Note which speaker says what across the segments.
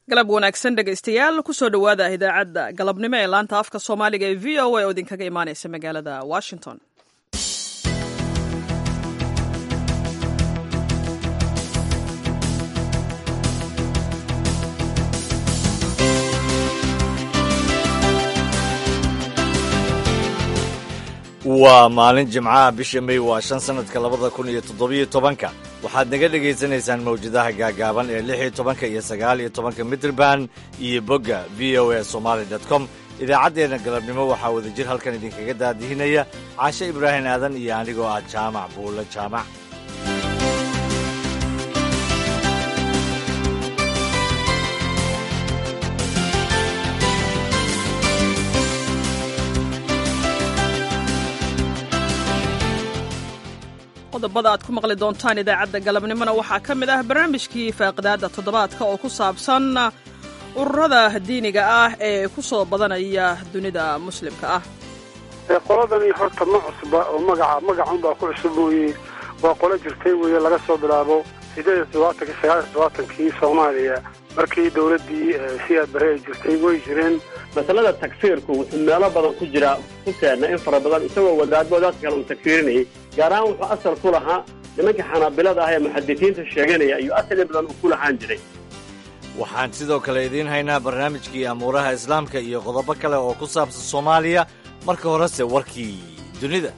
Speaker 1: galab wanaagsan dhegaystayaal kusoo dhowaada idaacadda galabnimo ee laanta afka soomaaliga ee v o a oo idinkaga imaanaysa magaalada washington
Speaker 2: waa maalin jimcaha bisha may waa shan sannadka labada kun iyo toddobiyo tobanka waxaad naga dhegaysanaysaan mawjadaha gaagaaban ee lix iyo tobanka iyo sagaal iyo tobanka mitrban iyo bogga v o a somaali dot com idaacaddeenna galabnimo waxaa wadajir halkan idinkaga daadihinaya caashe ibraahim aadan iyo anigoo ah jaamac buulle jaamac
Speaker 1: qodobada aad ku maqli doontaan idaacadda galabnimona waxaa ka mid ah barnaamijkii faaqidaadda toddobaadka oo ku saabsan ururada diiniga ah ee ku soo badanaya dunida muslimka ah
Speaker 3: qoladani horta ma cusba oo magaca magacunbaa ku cusub mooye waa qolo jirtay weeye laga soo bilaabo sideed iyo toddobaatanki sagaal iyo todobaatankii soomaaliya markii dowladdii siyaad bare ay jirtay way jireen
Speaker 4: masalada tagfiirku wuxuu meelo badan ku jiraa ku keenna in fara badan isagoo wadaadbo dadka kale uu tagfiirinayay gaar ahaan wuxuu asal ku lahaa nimanka xanaabilada ah ee muxadisiinta sheeganaya ayuu asal in badan uu ku lahaan jiray
Speaker 2: waxaan sidoo kale idiin haynaa barnaamijkii amuuraha islaamka iyo qodobo kale oo ku saabsan soomaaliya marka horese warkii dunida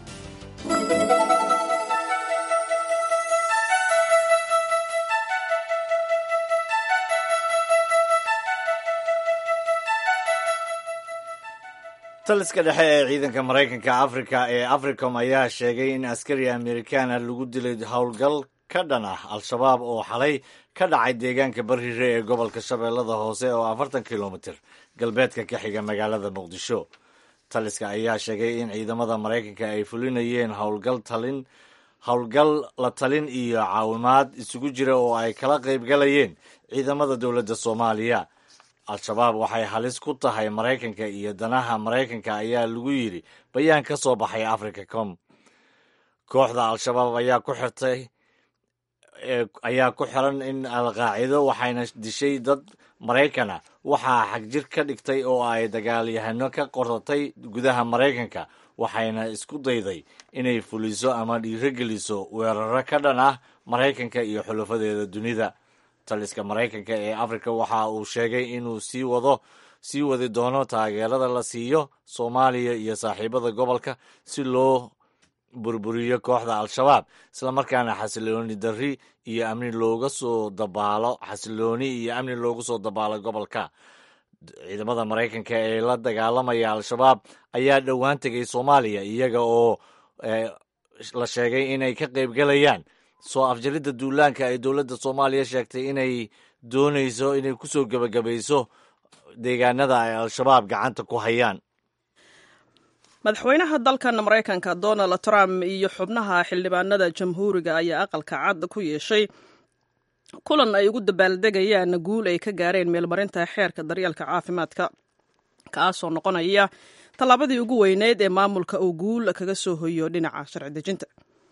Speaker 2: taliska dhexe ee ciidanka maraykanka afrika ee africom ayaa sheegay in askari amerikaana lagu dilay howlgal ka dhan ah al-shabaab oo xalay ka dhacay deegaanka barhire ee gobolka shabeellada hoose oo afartan kilomitir galbeedka ka xiga magaalada muqdisho taliska ayaa sheegay in ciidamada maraykanka ay fulinayeen howlgal talin howlgal la talin iyo caawimaad isugu jira oo ay kala qaybgalayeen ciidamada dowladda soomaaliya al-shabaab waxay halis ku tahay maraykanka iyo danaha maraykanka ayaa lagu yidhi bayaan ka soo baxay africa com kooxda al-shabaab ayaa ku xirtay ayaa ku xiran in alqaacido waxayna dishay dad maraykana waxaa xagjir ka dhigtay oo ay dagaalyahano ka qoratay gudaha maraykanka waxayna isku dayday inay fuliso ama dhiirogeliso weeraro ka dhan ah maraykanka iyo xulafadeeda dunida taliska maraykanka ee afrika waxa uu sheegay inuu sii wado sii wadi doono taageerada la siiyo soomaaliya iyo saaxiibada gobolka si loo burburiyo kooxda al-shabaab islamarkaana xasilooni darri iyo amni looga soo dabaalo xasilooni iyo amni loogu soo dabaalo gobolka ciidamada maraykanka ee la dagaalamaya al-shabaab ayaa dhowaan tegay soomaaliya iyaga oo la sheegay inay ka qaybgalayaan soo afjaridda duulaanka ay dowladda soomaaliya sheegtay inay doonayso inay ku soo gebagabayso deegaanada ay al-shabaab gacanta ku hayaan
Speaker 1: madaxweynaha dalkan maraykanka donald trump iyo xubnaha xildhibaanada jamhuuriga ayaa aqalka cad ku yeeshay kulan ay ugu dabaaldegayaan guul ay ka gaareen meelmarinta xeerka daryeelka caafimaadka kaasoo noqonaya tallaabadii ugu weyneyd ee maamulka uu guul kaga soo hoyo dhinaca sharci dejinta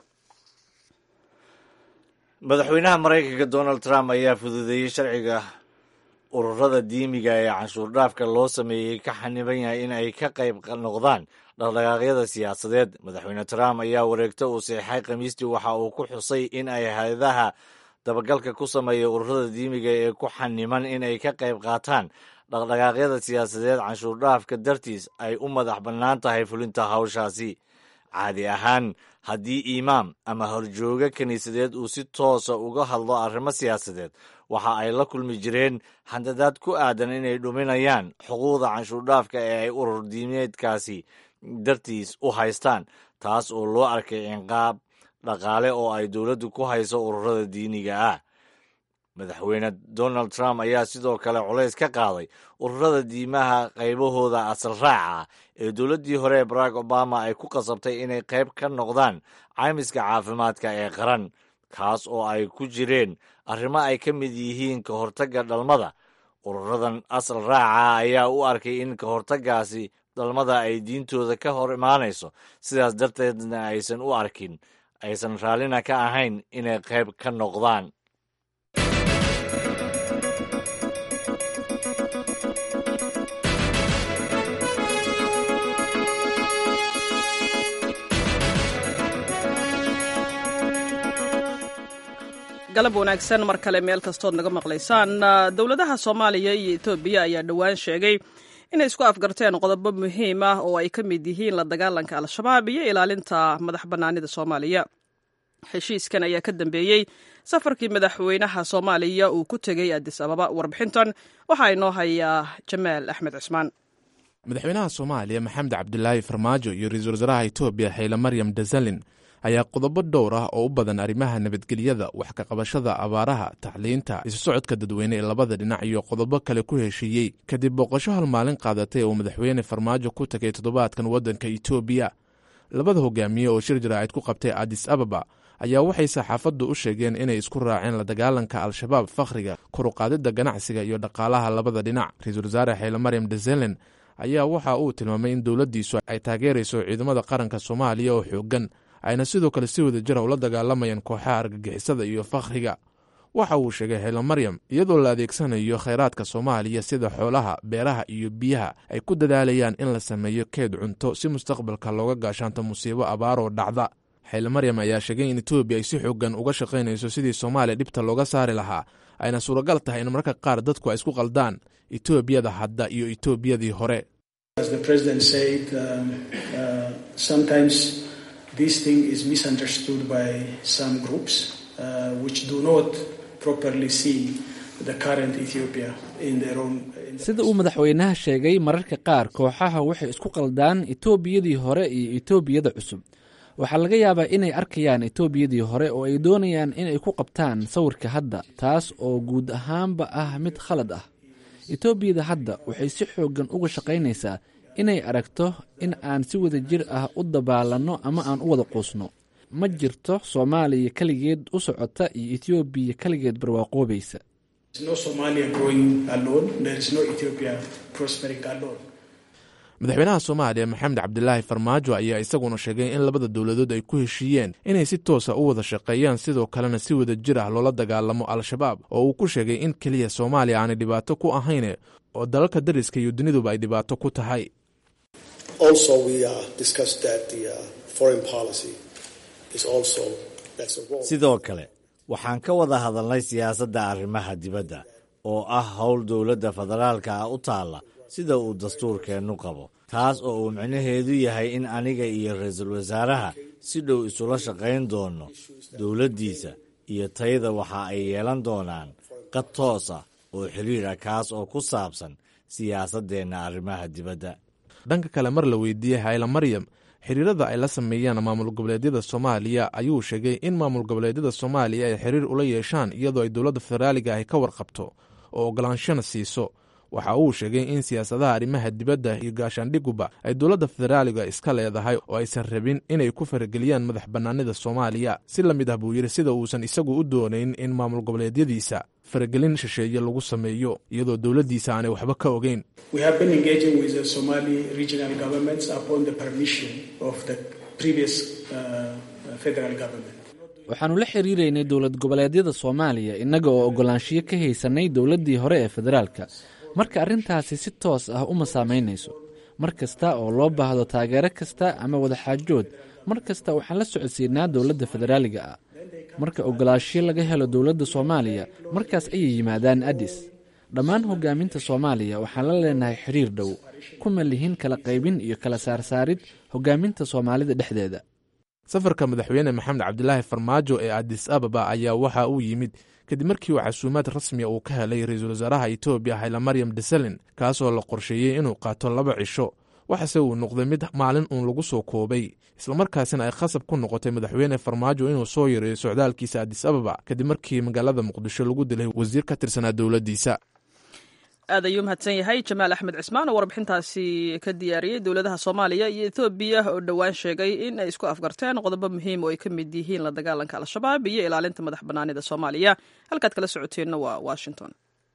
Speaker 2: madaxweynaha maraykanka donald trump ayaa fududeeyey sharciga ururada diimiga ee canshuur dhaafka loo sameeyey ka xaniban yahay in ay ka qayb noqdaan dhaqdhaqaaqyada siyaasadeed madaxweyne trump ayaa wareegto uu seexay khamiistii waxa uu ku xusay in ay hay-adaha dabagalka ku sameeya ururada diimiga ee ku xaniman in ay ka qayb qaataan dhaqdhaqaaqyada siyaasadeed canshuur dhaafka dartiis ay u madax bannaan tahay fulinta hawshaasi caadi ahaan haddii imaam ama horjooga kiniisadeed uu si toosa uga hadlo arrimo siyaasadeed waxa ay la kulmi jireen handadaad ku aadan inay dhuminayaan xuquuqda canshuurdhaafka ee ay urur diimeedkaasi dartiis u haystaan taas oo loo arkay cinqaab dhaqaale oo ay dowladdu ku hayso ururada diiniga ah madaxweyne donald trump ayaa sidoo kale culays ka qaaday ururada diimaha qaybahooda asal raaca ah ee dowladdii hore ee barack obama ay ku qasabtay inay qayb ka noqdaan caymiska caafimaadka ee qaran kaas oo ay ku jireen arrimo ay ka mid yihiin ka hortagga dhalmada ururadan asal raaca ayaa u arkay in ka hortaggaasi dhalmada ay diintooda ka hor imaanayso sidaas darteedna aysan u arkin aysan raallina ka ahayn inay qayb ka noqdaan
Speaker 1: galab wanaagsan mar kale meel kastood naga maqlaysaan dowladaha soomaaliya iyo etoobiya ayaa dhowaan sheegay inay isku afgarteen qodobo muhiim ah oo ay ka mid yihiin la dagaalanka al-shabaab iyo ilaalinta madax bannaanida soomaaliya heshiiskan ayaa ka dambeeyey safarkii madaxweynaha soomaaliya uu ku tegey adis ababa warbixintan waxaa inoo hayaa jamaal axmed cismaan
Speaker 5: madaxweynaha soomaaliya maxamed cabdilaahi farmaajo iyo ra-iisul wasaaraha etoobiya xayle maryam desalin ayaa qodobo dhowr ah oo u badan arrimaha nabadgelyada wax ka qabashada abaaraha tacliinta isu socodka dadweyne ee labada dhinac iyo qodobo kale ku heshiiyey kadib booqasho hal maalin qaadatay uu madaxweyne farmaajo ku tagay toddobaadkan waddanka etoobiya labada hogaamiye oo shir jaraa'id ku qabtay adis ababa ayaa waxay saxaafaddu u sheegeen inay isku raaceen la dagaalanka al-shabaab fakhriga koruqaadidda ganacsiga iyo dhaqaalaha labada dhinac ra-iisul wasaare xayle maryam deselen ayaa waxa uu tilmaamay in dowladdiisu ay taageerayso ciidamada qaranka soomaaliya oo xooggan ayna sidoo kale si wada jira ula dagaalamayaan kooxaha argagixisada iyo fakhriga waxa uu sheegay xeelo maryam iyadoo la adeegsanayo khayraadka soomaaliya sida xoolaha beeraha iyo biyaha ay ku dadaalayaan in la sameeyo keed cunto si mustaqbalka looga gaashaanto musiibo abaaroo dhacda xeele maryam ayaa sheegay in etoobiya ay si xoogan uga shaqaynayso sidii soomaaliya dhibta looga saari lahaa ayna suuragal tahay in mararka qaar dadku ay isku qaldaan etoobiyada hadda iyo etoobiyadii hore
Speaker 6: sida uu madaxweynaha sheegay mararka qaar kooxaha waxay isku qaldaan etoobiyadii hore iyo etoobiyada cusub waxaa laga yaabaa inay arkayaan etoobiyadii hore oo ay doonayaan inay ku qabtaan sawirka hadda taas oo guud ahaanba ah mid khalad ah etoobiyada hadda waxay si xooggan uga shaqaynaysaa inay aragto in aan si wada jir ah u dabaalanno ama aan u wada quusno ma jirto soomaaliya keligeed u socota iyo etoobiya keligeed barwaaqoobaysa
Speaker 5: madaxweynaha soomaaliya maxamed cabdilaahi farmaajo ayaa isaguna sheegay in labada dowladood ay ku heshiiyeen inay si toosa u wada shaqeeyaan sidoo kalena si wada jir ah loola dagaalamo al-shabaab oo uu ku sheegay in keliya soomaaliya aanay dhibaato ku ahayne oo dalalka dariska iyo duniduba ay dhibaato ku tahay
Speaker 2: sidoo kale waxaan ka wada hadalnay siyaasadda arrimaha dibadda oo ah howl dowladda federaalka ah u taalla sida uu dastuurkeennu qabo taas oo uu micnaheedu yahay in aniga iyo ra-iisul wasaaraha si dhow isula shaqayn doonno dowladdiisa iyo tayada waxa ay yeelan doonaan qad toos ah oo xiriir ah kaas oo ku saabsan siyaasaddeenna arrimaha dibadda
Speaker 5: dhanka kale mar la weydiiyey hayla maryam xiriirada ay la sameeyaan maamul goboleedyada soomaaliya ayuu sheegay in maamul goboleedyada soomaaliya ay xiriir ula yeeshaan iyadoo ay dowladda federaaliga ahi ka warqabto oo ogolaanshana siiso waxa uu sheegay in siyaasadaha arrimaha dibadda iyo gaashaandhiguba ay dowladda federaaliga iska leedahay oo aysan rabin inay ku farageliyaan madax bannaanida soomaaliya si la mid ah buu yidhi sida uusan isagu u doonayn in maamul goboleedyadiisa faragelin shisheeye lagu sameeyo iyadoo dowladdiisa aanay waxba ka ogeyn
Speaker 6: waxaannu la xiriiraynay dowlad goboleedyada soomaaliya innaga oo ogolaanshiyo ka haysanay dowladdii hore ee federaalka marka arrintaasi si toos ah uma saamaynayso mar kasta oo loo baahdo taageero kasta ama wadaxaajood mar kasta waxaan la socodsiinaa dowladda federaaliga ah marka ogolaashiyo laga helo dowladda soomaaliya markaas ayay yimaadaan adis dhammaan hogaaminta soomaaliya waxaan la leenahay xiriir dhow kuma lihin kala qaybin iyo kala saarsaarid hogaaminta soomaalida dhexdeeda
Speaker 5: safarka madaxweyne maxamed cabdilaahi farmaajo ee adis ababa ayaa waxa uu yimid kadib markii uu casuumaad rasmiya uu ka helay ra-iisul wasaaraha etoobiya hayla maryam desalin kaasoo la qorsheeyey inuu qaato laba cisho waxase uu noqday mid maalin uun lagu soo koobay islamarkaasina ay khasab ku noqotay madaxweyne farmaajo inuu soo yareeyo socdaalkiisa adis ababa kadib markii magaalada muqdisho lagu dilay wasiir ka tirsanaa dowladdiisa
Speaker 1: aad ayuu mahadsan yahay jamaal axmed cismaan oo warbixintaasi ka diyaariyey dowladaha soomaaliya iyo ethoobiya oo dhowaan sheegay in ay isku afgarteen qodobo muhiim oo ay ka mid yihiin la dagaalanka al-shabaab iyo ilaalinta madax bannaanida soomaaliya halkaad kala socoteenna waa washington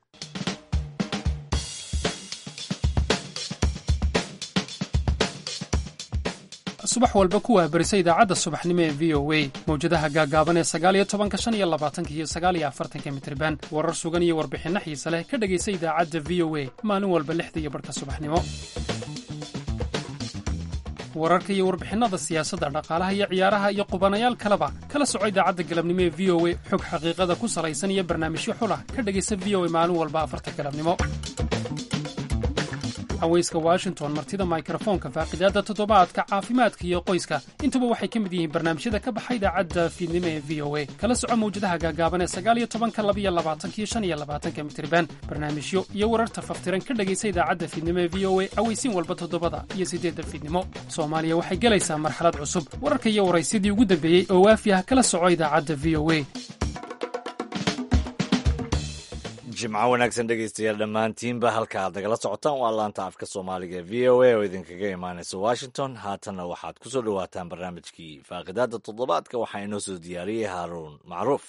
Speaker 7: subax walba ku waabarisa idaacadda subaxnimo ee v o a mawjadaha gaagaaban ee sagaaliyo tobanka shan iyo labaatanka iyo sagaaliyo afartanka mitriban warar sugan iyo warbixinno xiise leh ka dhegaysa idaacadda v o a maalin walba lixda iyo barhka subaxnimo wararka iyo warbixinnada siyaasadda dhaqaalaha iyo ciyaaraha iyo qubanayaal kaleba kala soco idaacadda galabnimo ee v o a xog xaqiiqada ku salaysan iyo barnaamijyo xulah ka dhegaysa v o a maalin walba afarta galabnimo haweyska washington martida mikrofoonka faaqidaadda toddobaadka caafimaadka iyo qoyska intuba waxay ka mid yihiin barnaamijyada ka baxa idaacadda fiidnimo ee v o a kala soco mawjadaha gaagaaban ee sagaaliyo tobanka labiyo labaatankiyo shan iyo labaatanka mitriban barnaamijyo iyo wararta faftiran ka dhegaysa idaacadda fiidnimo ee v o a aweysiin walba toddobada iyo siddeedda fiidnimo soomaaliya waxay gelaysaa marxalad cusub wararka iyo waraysyadii ugu dambeeyey oo waafi ah kala soco idaacadda v o a
Speaker 2: jimco wanaagsan dhegaystayaal dhammaantiinba halka aad nagala socotaan waa laanta afka soomaaliga ee v o a oo idinkaga imaanaysa washington haatanna waxaad ku soo dhowaataan barnaamijkii faaqidaadda toddobaadka waxaa inoo soo diyaariyey haaruun macruuf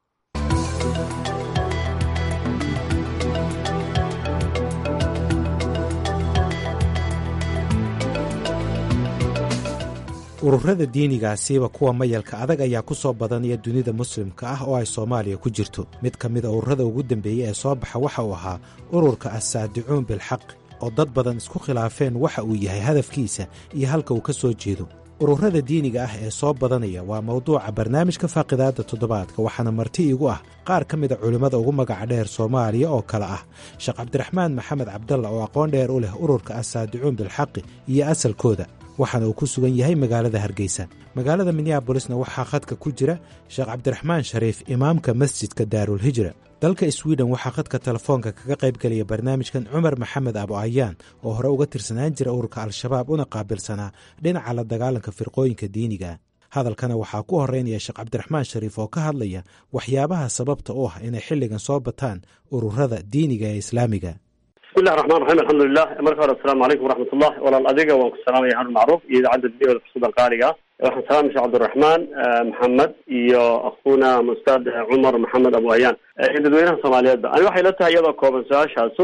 Speaker 8: ururada diinigaasiiba kuwa mayalka adag ayaa ku soo badanaya dunida muslimka ah oo ay soomaaliya ku jirto mid ka mid a ururada ugu dambeeyey ee soo baxa waxa uu ahaa ururka assaadicuun bilxaq oo dad badan isku khilaafeen waxa uu yahay hadafkiisa iyo halka uu ka soo jeedo ururada diiniga ah ee soo badanaya waa mawduuca barnaamijka faaqidaadda toddobaadka waxaana marti igu ah qaar ka mid a culimmada ugu magaca dheer soomaaliya oo kale ah sheekh cabdiraxmaan maxamed cabdalla oo aqoon dheer u leh ururka assaadicuun bilxaqi iyo asalkooda waxaana uu ku sugan yahay magaalada hargeysa magaalada minneabolisna waxaa khadka ku jira sheekh cabdiraxmaan shariif imaamka masjidka daarulhijra dalka swiden waxaa khadka telefoonka kaga qaybgelaya barnaamijkan cumar maxamed abo ayaan oo hore uga tirsanaan jira ururka al-shabaab una qaabilsanaa dhinaca la dagaalanka firqooyinka diiniga hadalkana waxaa ku horeynaya sheekh cabdiraxmaan shariif oo ka hadlaya waxyaabaha sababta u ah inay xilligan soo bataan ururada diiniga ee islaamiga
Speaker 4: bismillahi raxmaan raxiim alxamdulilah marka hore asalaamu calaykum waraxmatullah walaal adiga waan ku salaamaya harun macruuf iyo idaacadda v oda fursadan qaaliga waxaan salaamay sheekh cabdiraxmaan maxamed iyo akhuuna ustaad cumar maxamed abu ayaan iyo dadweynaha soomaaliyeedba ani waxay la tahay iyadoo kooban su-aashaasu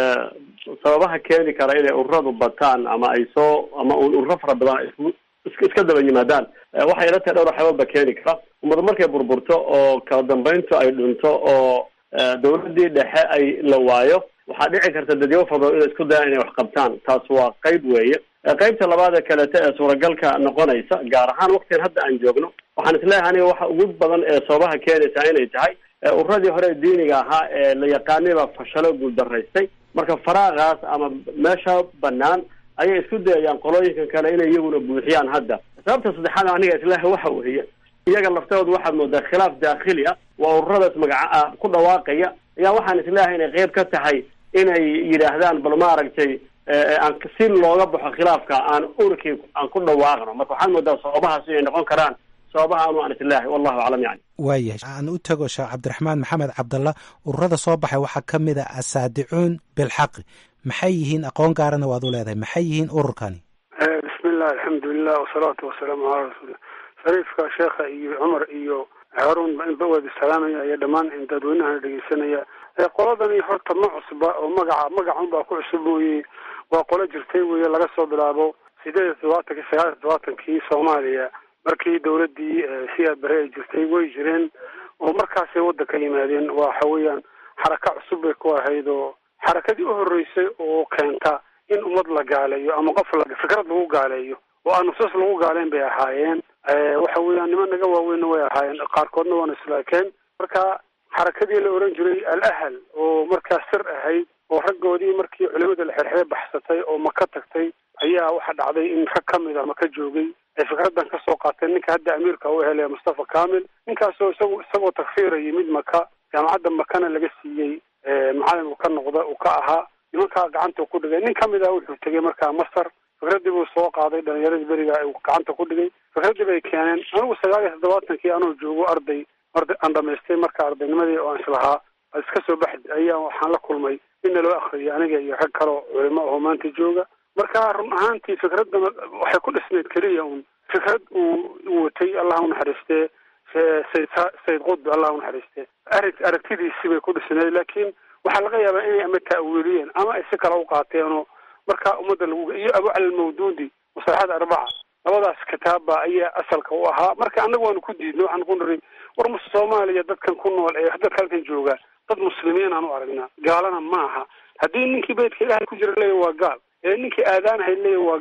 Speaker 4: sababaha keeni kara inay ururadu bataan ama ay soo ama ururo fara badan ay isku iska daba yimaadaan waxay la tahay dhowr waxyaababa keeni kara ummadu markay burburto oo kala dambeyntu ay dhunto oo dawladdii dhexe ay la waayo waxaa dhici karta dadyawo fara badan inay isku dayaan inay wax qabtaan taas waa qayb weeye qaybta labaad ee kaleeto ee suuragalka noqonaysa gaar ahaan waktigan hadda aan joogno waxaan isleeyahay aniga waxa ugu badan ee sababaha keenaysaa inay tahay ururadii hore diiniga ahaa ee la yaqaanay baa fashalo guuldaraystay marka faraaqaas ama meesha banaan ayay isku dayayaan qolooyinkan kale inay iyaguna buuxiyaan hadda sababta saddexaad aniga isleeyahay waxa weeye iyaga laftooda waxaad moodaa khilaaf daakhili ah waa ururadaas magaca ku dhawaaqaya ayaa waxaan isleeyahay inay qeyb ka tahay inay yidhaahdaan bal maaragtay aan si looga baxo khilaafka aan urkii aan ku dhawaaqno marka waxaad moodaa sababahaas inay noqon karaan sababaha anu aan islaahay wallahu aclam yani
Speaker 8: waayahay aan u tago sheekh cabdiraxmaan maxamed cabdalla ururada soo baxay waxaa ka mid a asaadicuun bilxaqi maxay yihiin aqoon gaarana waad u leedahay maxay yihiin ururkani
Speaker 3: bismillah alxamdulilah wasalaatu wasalaamu calaa rasuulillah shariifka sheekha iyo cumar iyo haarun inba wada salaamaya iyo dhammaan dadweynahana dhegeysanaya qoladani horta ma cusba oo magaca magacun baa ku cusub mooye waa qolo jirtay weye laga soo bilaabo sideed iyo todobaatankii sagaal iyo todobaatankii soomaaliya markii dawladdii siyaad bare ay jirtay way jireen oo markaasay waddanka yimaadeen waxa weeyaan xaraka cusub bay ku ahayd oo xarakadii u horreysay oo keenta in ummad la gaaleeyo ama qof la fikrad lagu gaaleeyo oo aan nusuus lagu gaaleyn bay ahaayeen waxa weeyaan niman naga waaweynna way ahaayeen qaarkoodna waana islaakeen marka xarakadii la oran jiray al ahal oo markaas sir ahayd oo raggoodii markii culimada la xerxere baxsatay oo maka tagtay ayaa waxaa dhacday in rag ka mid a maka joogay ay fikraddan kasoo qaateen ninka hadda amiirka u helaya mustafa kamil ninkaasoo isagu isagoo takfiiraya mid maka jaamacadda makana laga siiyey macalin uu ka noqda uu ka ahaa nimankaa gacanta ku dhigay nin kamid ah wuxuu tegay markaa masar fikraddii buu soo qaaday dhalinyaradii beriga uu gacanta ku dhigay fikraddii bay keeneen anigu sagaal iyo toddobaatankii anoo joogo arday arday aan dhamaystay marka ardaynimadii oo aan islahaa ad iska soo baxd ayaa waxaan la kulmay inna loo akriyay aniga iyo rag kaleo culimo oo maanta jooga marka run ahaantii fikraddan waxay ku dhisnayd keliya un fikrad uu watay allah unaxariistee sayd sayid qudbi allah unaxariistee arag aragtidiisi bay ku dhisnayd laakiin waxaa laga yaabaa inay ama ta'wiiliyeen ama ay si kale u qaateenoo markaa ummadda lagu iyo abu cali almawduudi masalaxada arbaca labadaas kitaabba ayaa asalka u ahaa marka annaga waanu ku diidnay waxaan ku niri war mus soomaaliya dadkan ku nool ee dadka halkan jooga dad muslimiin aan u aragnaa gaalana ma aha haddii ninkii beydka ilaahay ku jira leeya waa gaal ee ninkii aadaanahay leeya waa gaal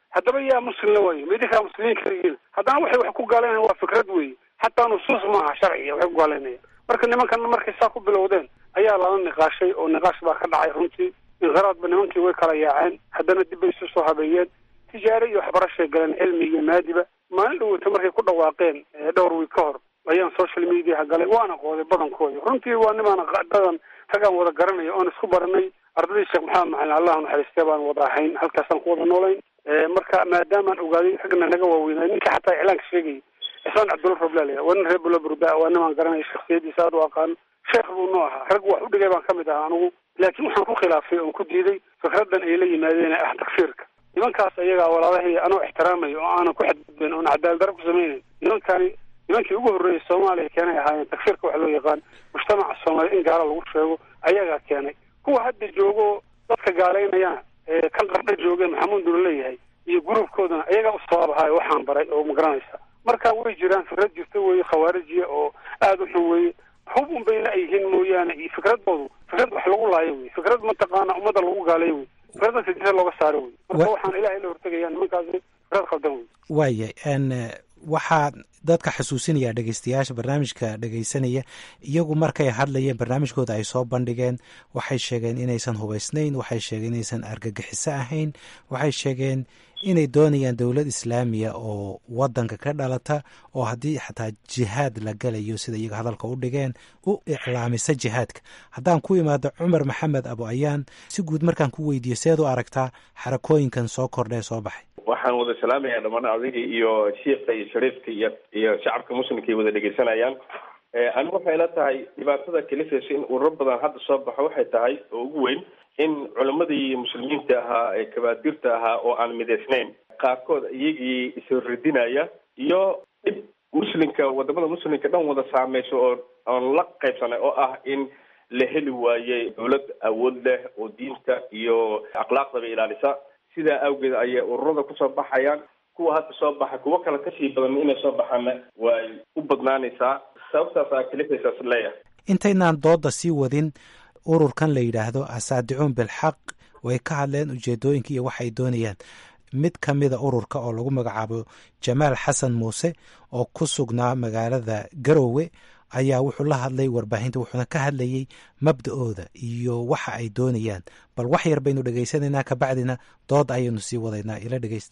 Speaker 3: haddaba yaa muslimna waayo ma idinkaa muslimiin kaligiin haddana waxay wax ku gaalaynayan waa fikrad weeye xataa nusuus maaha sharciga waxay ku gaalaynayaan marka nimankan markay saa ku bilowdeen ayaa lala niqaashay oo niqaash baa ka dhacay runtii inqiraadba nimankii way kala yaaceen haddana dib bay isu soo habeeyeen tijaare iyo waxbarashay galeen cilmi iyo maadiba maalin dhaweyta markay ku dhawaaqeen dhowr wiig ka hor ayaan social mediaha galay waana qooday badankooda runtii waa nimaan dadan ragaan wada garanaya oon isku baranay ardadii sheekh maxamed macalin allah naxariistee baan wada ahayn halkaasaan ku wada noolayn marka maadaamaan ogaaday ragna naga waaweynay ninka xataa iclaanka sheegayay cismaan cabdulla roblal waa nin reer buloburda waa nimaan garanaya shaksiyadiisa aad u aqaano sheekh buu noo ahaa rag wax u dhigay baan ka mid ahaa anigu laakiin waxaan ku khilaafay oon ku diiday fikradan ay la yimaadeen ah takfiirka nimankaas ayagaa walaalahii anoo ixtiraamayo oo aanan ku xadgudbayn oon cadaalad daro ku samaynayn nimankani nimankii ugu horreeyay soomaaliya keenay ahaayeen takfiirka waxa loo yaqaan mujtamaca soomaaliya in gaalo lagu sheego ayagaa keenay kuwa hadda joogo dadka gaalaynayana kan qardha jooge maxamuud nula leeyahay iyo gruubkoodana ayagaa u sababahayo waxaan baray oo magaranaysa marka way jiraan fikrad jirta weeye khawaarijiya oo aada u xun weeye hub un bayna ay yihiin mooyaane iyo fikradoodu fikrad wax lagu laayo wey fikrad mataqaana ummadda lagu gaalayo wey fikrad dadka disa looga saaro wey marka waxaan ilahay la hortegaya nimankaasi fikrad khaldan wey
Speaker 8: waaya n waxaa dadka xasuusinayaa dhegeystayaasha barnaamijka dhegeysanaya iyagu markay hadlayeen barnaamijkooda ay soo bandhigeen waxay sheegeen inaysan hubaysnayn waxay sheegeen inaysan argagixiso ahayn waxay sheegeen inay doonayaan dowlad islaamiya oo wadanka ka dhalata oo haddii xataa jihaad la galayo sida iyaga hadalka u dhigeen u iclaamisa jihaadka haddaan ku imaado cumar maxamed abu ayaan si guud markaan ku weydiiyo seed u aragtaa xarakooyinkan soo kordhee soo baxay
Speaker 9: waxaan wada salaamayaa dhamaan adiga iyo shiika iyo shariifka iyo iyo shacabka muslimka ay wada dhegeysanayaan anigu waxay la tahay dhibaatada kalifaysa in ururo badan hadda soo baxo waxay tahay oo ugu weyn in culammadii muslimiinta ahaa ee kabaadirta ahaa oo aan midaysnayn qaarkood iyagii isradinaya iyo dhib muslimka wadamada muslimka dhan wada saameyso oo aan la qaybsanay oo ah in la heli waayey dowlad awood leh oo diinta iyo akhlaaqdaba ilaalisa sidaa awgeed ayay ururada kusoo baxayaan kuwa hadda soo baxay kuwo kale kasii badan inay soo baxaana way u badnaanaysaa sababtaas aa kalifaysaas leeyahay
Speaker 8: intaynaan dooda sii wadin ururkan la yidhaahdo asaadicuun bilxaq way ka hadleen ujeedooyinka iyo waxay doonayaan mid ka mida ururka oo lagu magacaabo jamaal xasan muuse oo ku sugnaa magaalada garowe ayaa wuxuu la hadlay warbaahinta wuxuuna ka hadlayey mabda-ooda iyo waxa ay doonayaan bal wax yar baynu dhegaysanaynaa kabacdina dood ayaynu sii wadaynaa ila dhegeysta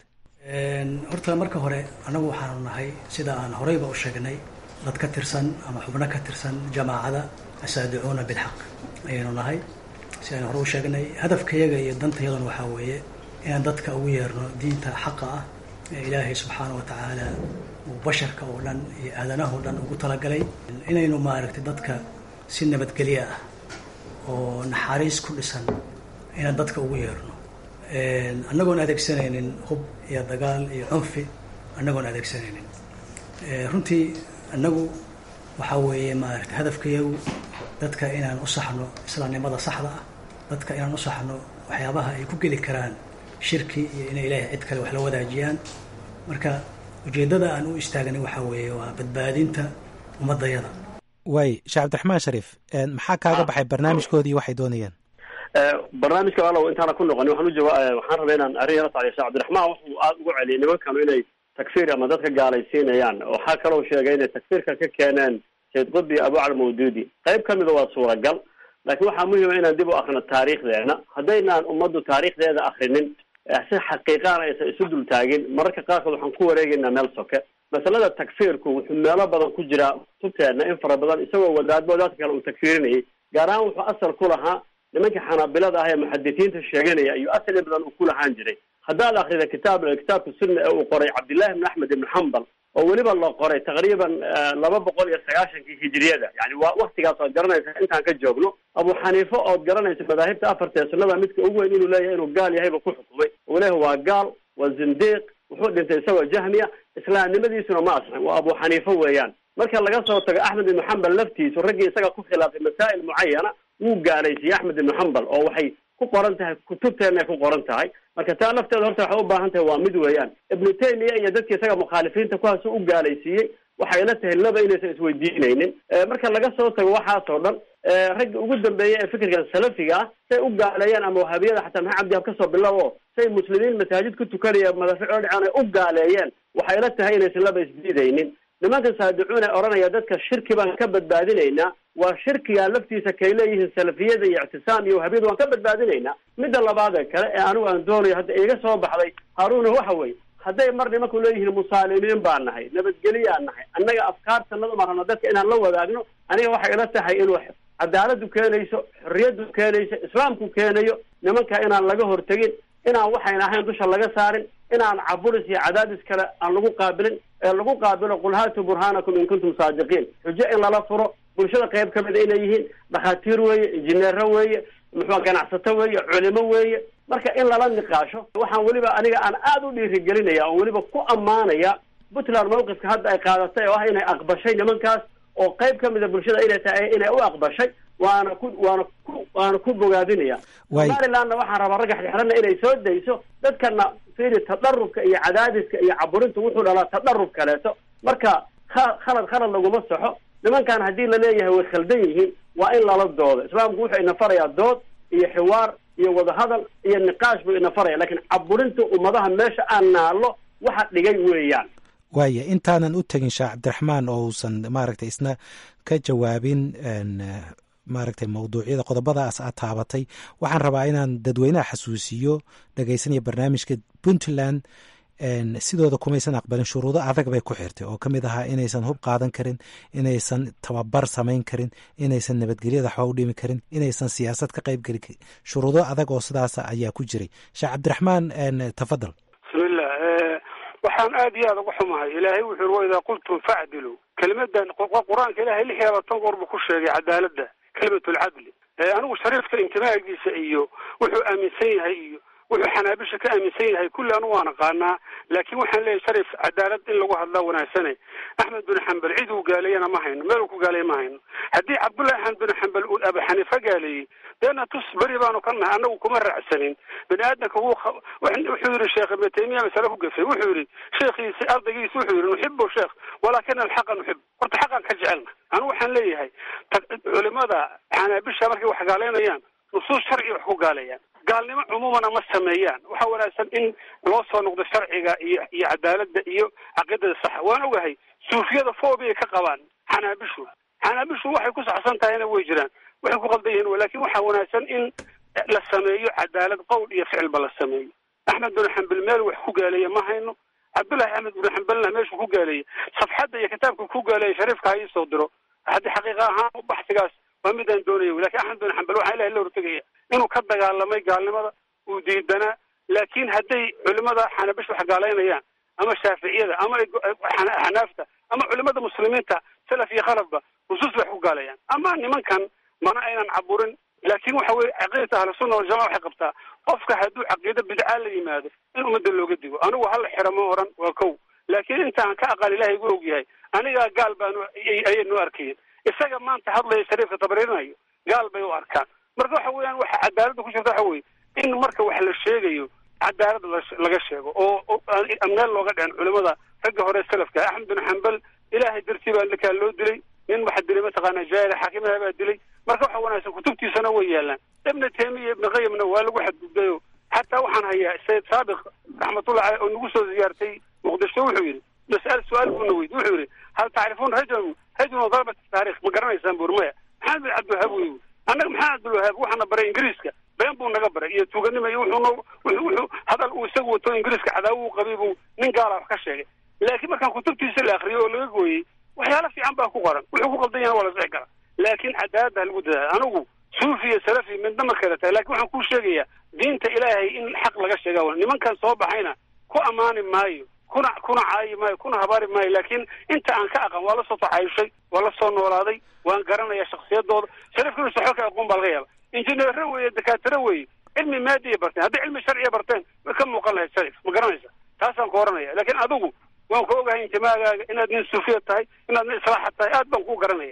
Speaker 10: horta marka hore annagu waxaanu nahay sida aan horeyba u sheegnay dad ka tirsan ama xubno ka tirsan jamaacada asaadicuuna bilxaq ayaynu nahay si aan hore u sheegnay hadafkayaga iyo dantayaduna waxaa weeye inaan dadka ugu yeerno diinta xaqa ah ee ilaahay subxaana wa tacaala uu basharka oo dhan iyo aadanaha o dhan ugu talagalay inaynu maaragtay dadka si nabadgelyo ah oo naxariis ku dhisan inaan dadka ugu yeerno annagoon adeegsanaynin hub iyo dagaal iyo cunfi annagoon adeegsanaynin runtii annagu waxaa weeye maaragtay hadafkayagu dadka inaan u saxno islaamnimada saxda ah dadka inaan u saxno waxyaabaha ay ku geli karaan shirki iyo inay ilaahay cid kale wax la wadaajiyaan marka ujeeddada aan u istaagnay waxaa weeye waa badbaadinta ummadayada
Speaker 8: waay sheekh cabdiraxmaan shariif maxaa kaaga baxay barnaamijkoodii waxay doonayaan
Speaker 4: barnaamijka walow intaana ku noqoni waxaan ujawa waxaan rabay inaan arrin yala socdiyo sheekh cabdiraxmaan wuxuu aada ugu celiyay nimankanu inay takfiir ama dadka gaalaysiinayaan waxaa kaloo sheegay inay takfiirka ka keeneen sayd qudbi abucar mawduudi qayb ka mida waa suuragal laakiin waxaa muhima inaan dib u akrino taariikhdeena haddaynaan ummaddu taariikhdeeda akrinin si xaqiiqaana aysan isu dul taagin mararka qaarkood waxaan ku wareegaynaa meel soke masalada takfiirku wuxuu meelo badan ku jiraa kutubteedna in fara badan isagoo wadaadba wadaadka kale uu takfiirinayay gaar ahaan wuxuu asal ku lahaa nimankii xanaabilada ah ee muxadisiinta sheeganaya ayuu asal in badan uu ku lahaan jiray haddaad akrida kitaab kitaabka sunna ee uu qoray cabdillahi ibn axmed ibn xambal oo weliba la qoray taqriiban laba boqol iyo sagaashankii hijiriyada yani waa waktigaas ood garanaysa intaan ka joogno abu xaniife ood garanaysa madaahibta afarta ee sunnada midka ugu weyn inuu leeyahay inuu gaal yahayba ku xukumay uu leeyahay waa gaal waa zindiiq wuxuu dhintay isagoo jahmiya islaamnimadiisuna ma asxin waa abu xaniife weeyaan marka laga soo tago axmed ibnu xambal laftiisu raggii isaga ku khilaafay masaa'il mucayana wuu gaalaysiiyey axmed ibnu xambal oo waxay ku qoran tahay kutubteenna ay ku qoran tahay marka taa lafteeda horta waxay u baahan tahay waa mid weeyaan ibnu taymiya iyo dadki isaga mukhaalifiinta kuwaas u gaalaysiiyey waxay la tahay laba inaysan isweydiinaynin marka laga soo tago waxaasoo dhan ragga ugu dambeeya ee fikirkan salafiga ah say u gaaleeyaan ama wahabiyada xataa maxaa cabdi hab kasoo bilow o say muslimiin masaajid ku tukanaya madaafic oo dhacaan ay u gaaleeyeen waxay la tahay inaysan laba isdiidaynin nimanka saadicuun ee odhanaya dadka shirki baan ka badbaadinaynaa waa shirkiga laftiisa kay leeyihiin salafiyada iyo ictisaam iyo wahabiyada waan ka badbaadinaynaa midda labaadee kale ee anigu aan doonayo hadda iga soo baxday haaruna waxa weeye hadday mar nimanku leeyihiin musaalimiin baan nahay nabadgeliyaan nahay annaga afkaartanada maan rabna dadka inaan la wadaagno aniga waxay ila tahay inuu cadaaladu keenayso xorriyadu keenayso islaamku keenayo nimanka inaan laga hortegin inaan waxayna ahayn dusha laga saarin inaan caburis iyo cadaadis kale aan lagu qaabilin ee lagu qaabilo qul haatu burhaanakum in kuntum saadiqiin xujo in lala furo bulshada qayb ka mida inay yihiin dhakhaatiir weeye injineero weeye muxua ganacsato weeye culimo weeye marka in lala niqaasho waxaan weliba aniga aan aada u dhiirigelinaya oon weliba ku ammaanaya puntland mawqifka hadda ay qaadatay oo ah inay aqbashay nimankaas oo qayb ka mida bulshada inay tahay inay u aqbashay waana ku waana ku waana ku bogaadinaya somalilandna waxaan rabaa ragga xirxirana inay soo dayso dadkana fiiri tadarubka iyo cadaadiska iyo caburinta wuxuu dhalaa tadarub kaleeto marka kha- khalad khalad laguma saxo nimankan haddii laleeyahay way khaldan yihiin waa in lala doodo islaamku wuxuu ina farayaa dood iyo xiwaar iyo wadahadal iyo niqaash buu ina faraya lakin caburinta ummadaha meesha aan naallo waxa dhigay weeyaan
Speaker 8: waaya intaanan u tegin sheekh cabdiraxmaan oo uusan maaragtay isna ka jawaabin maaragtay mawduucyada qodobadaas aad taabatay waxaan rabaa inaan dadweynaha xasuusiyo dhegeysanaya barnaamijka puntland sidooda kumaysan aqbalin shuruudo adag bay ku xirtay oo ka mid ahaa inaysan hub qaadan karin inaysan tababar samayn karin inaysan nabadgelyada waxba u dhimi karin inaysan siyaasad ka qayb geli karin shuruudo adag oo sidaas ayaa ku jiray sheekh cabdiraxmaan tafadal
Speaker 3: bismillah waxaan aad iyo aad uga xumahay ilaahay wuxuu yiri waidaa qultum facdilu kelimadan qur-aanka ilahay lix iyo labaatan goor buu ku sheegay cadaaladda kelimatu lcadli anigu shariifka intimaagiisa iyo wuxuu aaminsan yahay iyo wuxuu xanaabisha ka aaminsan yahay kulli anu waan aqaanaa laakiin waxaan leeyahay sharif cadaalad in lagu hadlaa wanaagsane axmed bin xambal cid uu gaaleeyana ma hayno meel uu ku gaaleeye ma hayno haddii cabdullahi axmed bin xambal uu abu xaniifa gaaleeyey deena tus beri baanu ka nahay annagu kuma raacsanin bani aadamka wuu wuxuu yidhi sheekh ibnu taymiya masale ku gafay wuxuu yidhi sheekhiisi ardaygiisi wuxuu yidhi nuxibu sheekh walaakina alxaqa nuxib horta xaqan ka jecelna anigu waxaan leeyahay culimada xanaabisha markay wax gaaleynayaan nusuus sharci wax ku gaaleeyaan gaalnimo cumuumana ma sameeyaan waxaa wanaagsan in loo soo noqdo sharciga iyo iyo cadaaladda iyo caqiidada saxa waan ogahay suufiyada foobiyay ka qabaan xanaabishu xanaabishu waxay ku saxsan tahayna way jiraan waxay ku qaldan yihiin lakin waxaa wanaagsan in la sameeyo cadaalad qowl iyo ficilba la sameeyo axmed bin xambal meel wax ku gaaleeya ma hayno cabdullahi axmed bin xambalna meeshuu ku gaaleeyey safxadda iyo kitaabka ku gaaleeyay shariifka ha ii soo diro haddii xaqiiqa ahaan baxsigaas waa midaan doonaya lakin axmed bin xambal waxaa ilahay la hortegaya inuu ka dagaalamay gaalnimada uu diidanaa laakiin hadday culimada xanabish wax gaalaynayaan ama shaaficiyada ama xanaafta ama culimada muslimiinta salaf iyo khalafba nusuus bay wax ku gaalayaan ama nimankan mana aynan caburin laakin waxa weye caqiidata ahlusunna waljamaca waxay qabtaa qofka hadduu caqiido bidca la yimaado in ummadda looga digo anigu hala xira ma oran waa kow laakiin intaan ka aqaan ilahay igu og yahay anigaa gaal baanu ayay noo arkayeen isaga maanta hadlaya shariifka tabriirinayo gaal bay u arkaan marka waxa weeyaan waxa cadaaladda ku jirta waxa weye in marka wax la sheegayo cadaalad laga sheego oo meel looga dhicin culimada ragga hore salafka axmed bin xambal ilaahay dartii baa ninkaa loo dilay nin waxa dilay mataqaana jaahil xaakimaha baa dilay marka waxa wanaagsan kutubtiisana way yaalaan ibna taymiya ibna qayimna waa lagu xadgudbayo xataa waxaan hayaa sayid saabiq raxmatullah caleyh oo nagu soo ziyaartay muqdisho wuxuu yidhi mas'al su-aal buuna weydi wuxuu yidhi hal tacrifuun rajulun rajulun darabat taarikh ma garanaysaan buur maya maxamed bin cabdilwahaab wey annaga maxamed cabdilwahaab waxaana baray ingiriiska been buu naga baray iyo tuuganima iyo wuxuu noo wuxuu hadal uu isagu wato ingiriiska cadaawo uu qabay buu nin gaala wax ka sheegay laakiin markaan kutubtiisa la akriyo oo laga gooyey waxyaalo fiican baa ku qoran wuxuu ku qaldan yahay waa la sixi karaa laakiin cadaaladda ha lagu dadaala anigu suufi iyo salafi midna ma kala tahay lakin waxaan kuu sheegayaa diinta ilaahay in xaq laga sheega wa nimankan soo baxayna ku ammaani maayo kuna kuna caayi maayo kuna habaari maayo laakiin inta aan ka aqan waa la soo taxayushay waa la soo noolaaday waan garanaya shaksiyadooda sharifkuna soxo ka aqoon baa laga yaaba injineero weeye dakaatiro weeye cilmi maadiya barteen hadday cilmi sharciya barteen way ka muuqan lahayd sharif ma garanaysa taasaan ku oranaya laakiin adigu waan ku ogahay intimaagaaga inaad nin suufiya tahay inaad nin islaaxa tahay aad baan kuu garanaya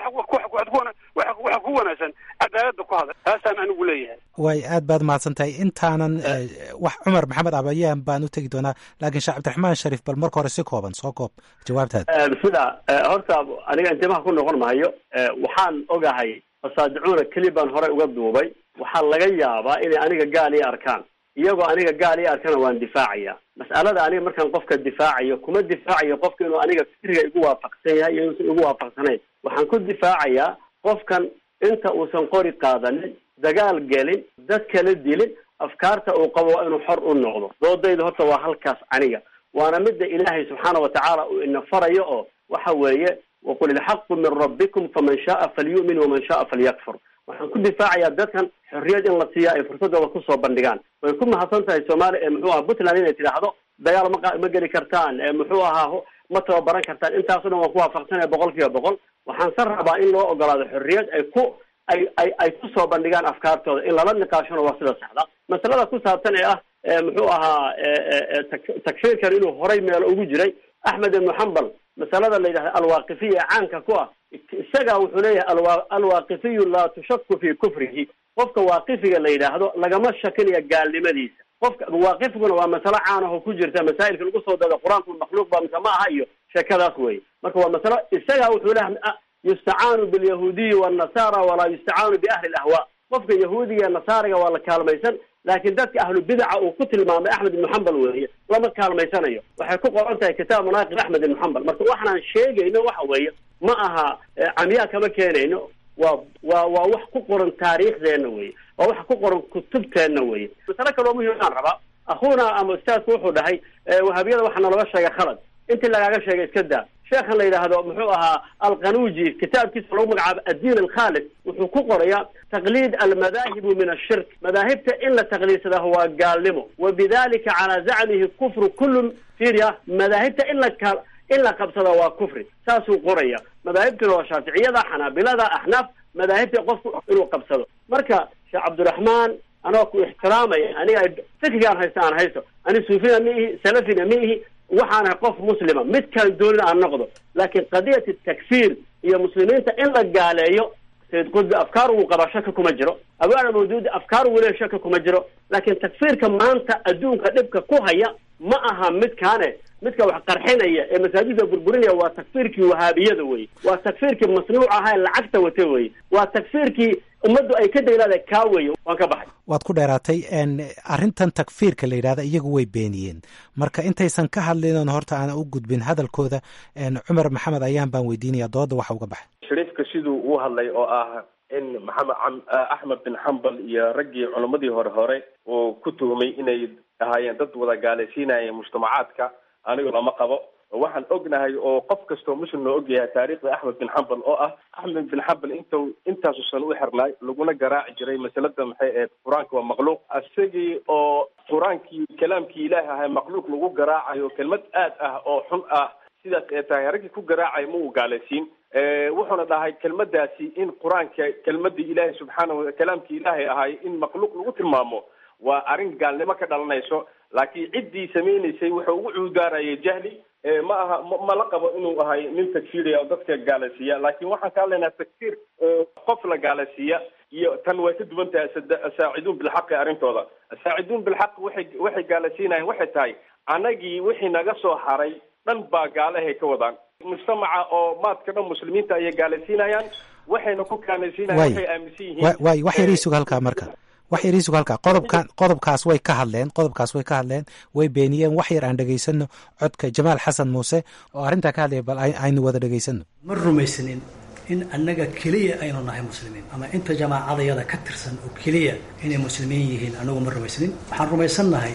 Speaker 3: waxa ku wanaagsan cadaaladda ku hadal taasaan anigu leeyahay
Speaker 8: way aad baad mahadsan tahay intaanan wax cumar maxamed abayaan baan u tegi doonaa laakiin sheekh cabdiraxmaan shariif bal marka hore si kooban soo koob jawaabtaada
Speaker 4: sida horta aniga intimaha ku noqon maayo waxaan ogahay asaadicuuna keli baan horey uga duubay waxaa laga yaabaa inay aniga gaal ii arkaan iyagoo aniga gaal ii arkana waan difaacaya mas'alada aniga markaan qofka difaacayo kuma difaacayo qofka inuu aniga fikriga igu waafaqsan yahay iyo inuusan igu waafaqsanayn waxaan ku difaacayaa qofkan inta uusan qori qaadanin dagaal gelin dad kala dilin afkaarta uu qabo waa inuu xor u noqdo doodayda horta waa halkaas aniga waana midda ilaahay subxaana watacaala uu ina farayo oo waxa weeye waqul ilxaqu min rabbikum faman shaaa falyu'min waman shaaa falyakfur waxaan ku difaacayaa dadkan xorriyad in la siiya ay fursadooda kusoo bandhigaan way ku mahadsan tahay soomaaliya ee muxuu aha puntland inay tidhaahdo dagaal ma ma geli kartaan ee muxuu ahaa ma tababaran kartaan intaaso dhan waan ku waafaqsanaya boqol kiiba boqol waxaan san rabaa in loo ogolaado xorriyad ay ku ay ay ay kusoo bandhigaan afkaartooda in lala niqaashona waa sida saxda masalada ku saabsan ee ah muxuu ahaa takfiirkan inuu horay meelo ugu jiray axmed ibnu xambal masalada la yidhahda alwaaqifiya ee caanka ku ah isaga wuxuu leeyahay alwa alwaaqifiyu laa tushaku fi kufrihi qofka waaqifiga la yidhaahdo lagama shakinaya gaalnimadiisa qofka waaqifiguna waa masalo caan ah oo ku jirta masaa'ilka lagu soo dado qur-aanku makhluuq ba mise ma aha iyo sheekadaas wey marka waa masalo isaga wuxuu leeyahay yustacaanu bilyahuudiyi wannasara walaa yustacaanu biahli lahwa qofka yahuudiga ee nasaariga waa la kaalmaysan laakiin dadka ahlu bidaca uu ku tilmaamay axmed ibnu xambal weeye lama kaalmaysanayo waxay ku qoran tahay kitaab manaaqib axmed ibnu xambal marka waxaan sheegayno waxa weeye ma aha camyaa kama keenayno waa waa waa wax ku qoran taariikhdeenna weye waa wax ku qoran kutubteenna weye masale kaloo muhiimaan rabaa akhuuna ama ustaadku wuxuu dhahay wahaabiyada waxaa nalooga sheegay khalad intii lagaaga sheegay iska daa sheekhan la yidhaahdo muxuu ahaa alqanuuji kitaabkiisa lagu magacaabo addiin alkhaalis wuxuu ku qorayaa taqliid almadaahibu min ashirk madaahibta in la taqliidsadaa waa gaalnimo wa bidalika calaa zacmihi kufru kullu firia madaahibta in la ka in la qabsada waa kufri saasuu qoraya madaahibtuna waa shaaficiyada xanaabilada axnaaf madaahibta qofku inuu qabsado marka sheekh cabdiraxmaan anoo ku ixtiraamaya aniga fikrigaan haysta aan haysto ani suufina ma ihi salafina ma ihi waxaanahay qof muslima midkaan doonin aan noqdo laakiin qadiyat takfiir iyo muslimiinta in la gaaleeyo sayid qudbi afkaar wuu qabaa shaka kuma jiro abaana mawduudi afkaar wuu leeya shaka kuma jiro laakiin takfiirka maanta adduunka dhibka ku haya ma aha midkaane midka wax qarxinaya ee masaajidda burburinaya waa takfiirkii wahaabiyada wey waa takfiirkii masnuuc ahaa ee lacagta wata wey waa takfiirkii ummaddu ay ka daylaada kaa weeye waan ka baxay
Speaker 8: waad ku dheeraatay arrintan takfiirka la yidhahda iyagu way beeniyeen marka intaysan ka hadlin horta aan u gudbin hadalkooda cumar maxamed ayaan baan weydiinaya dooda waxa uga baxay
Speaker 9: shariifka siduu uu hadlay oo ah in maxamed axmed bin xambal iyo raggii culammadii hore hore uu ku tuhumay inay ahaayeen dad wada gaalaysiinaya mujtamacaadka anigu lama qabo waxaan ognahay oo qof kastoo muslim loo ogyahay taariikhda axmed bin xambal oo ah axmed bin xambal int intaasu san u xirnaay laguna garaaci jiray masalada maxay ahayd qur-aanka waa makhluuq isagii oo qur-aankii kalaamkii ilaahi ahay makhluuq lagu garaacayo kelmad aad ah oo xun ah sidaas ee tahay raggii ku garaacay ma uu gaalaysiin wuxuuna dhahay kelmadaasi in qur-aanka kelmadii ilaahi subxaana kalaamkii ilaahay ahay in makhluuq lagu tilmaamo waa arrin gaalnimo ka dhalanayso laakiin ciddii samaynaysay wuxuu ugu cuudaarayay jahli ma aha ma la qabo inuu ahay nin takfiiriya oo dadka gaalaysiiya laakiin waxaan ka hadlaynaa takfiir qof la gaalaysiiya iyo tan way ka duwan tahay asaaciduun bilxaqi arrintooda asaaciduun bilxaq waxay waxay gaalaysiinayan waxay tahay annagii wixii naga soo haray dhan baa gaalahay ka wadaan mujtamaca oo maadka dhan muslimiinta ayay gaalaysiinayaan waxayna ku kaanaysiinayan waxay aaminsan yihiin
Speaker 8: waay wax yar ii suga halkaa marka wax yar ii suga halkaa qodobkan qodobkaas way ka hadleen qodobkaas way ka hadleen way beeniyeen wax yar aan dhegaysano codka jamaal xasan muuse oo arrintaa ka hadlaya bal aynu wada dhegaysano
Speaker 10: ma rumaysanin in annaga keliya aynu nahay muslimiin ama inta jamaacadayada ka tirsan oo keliya inay muslimiin yihiin annagu ma rumaysanin waxaan rumaysannahay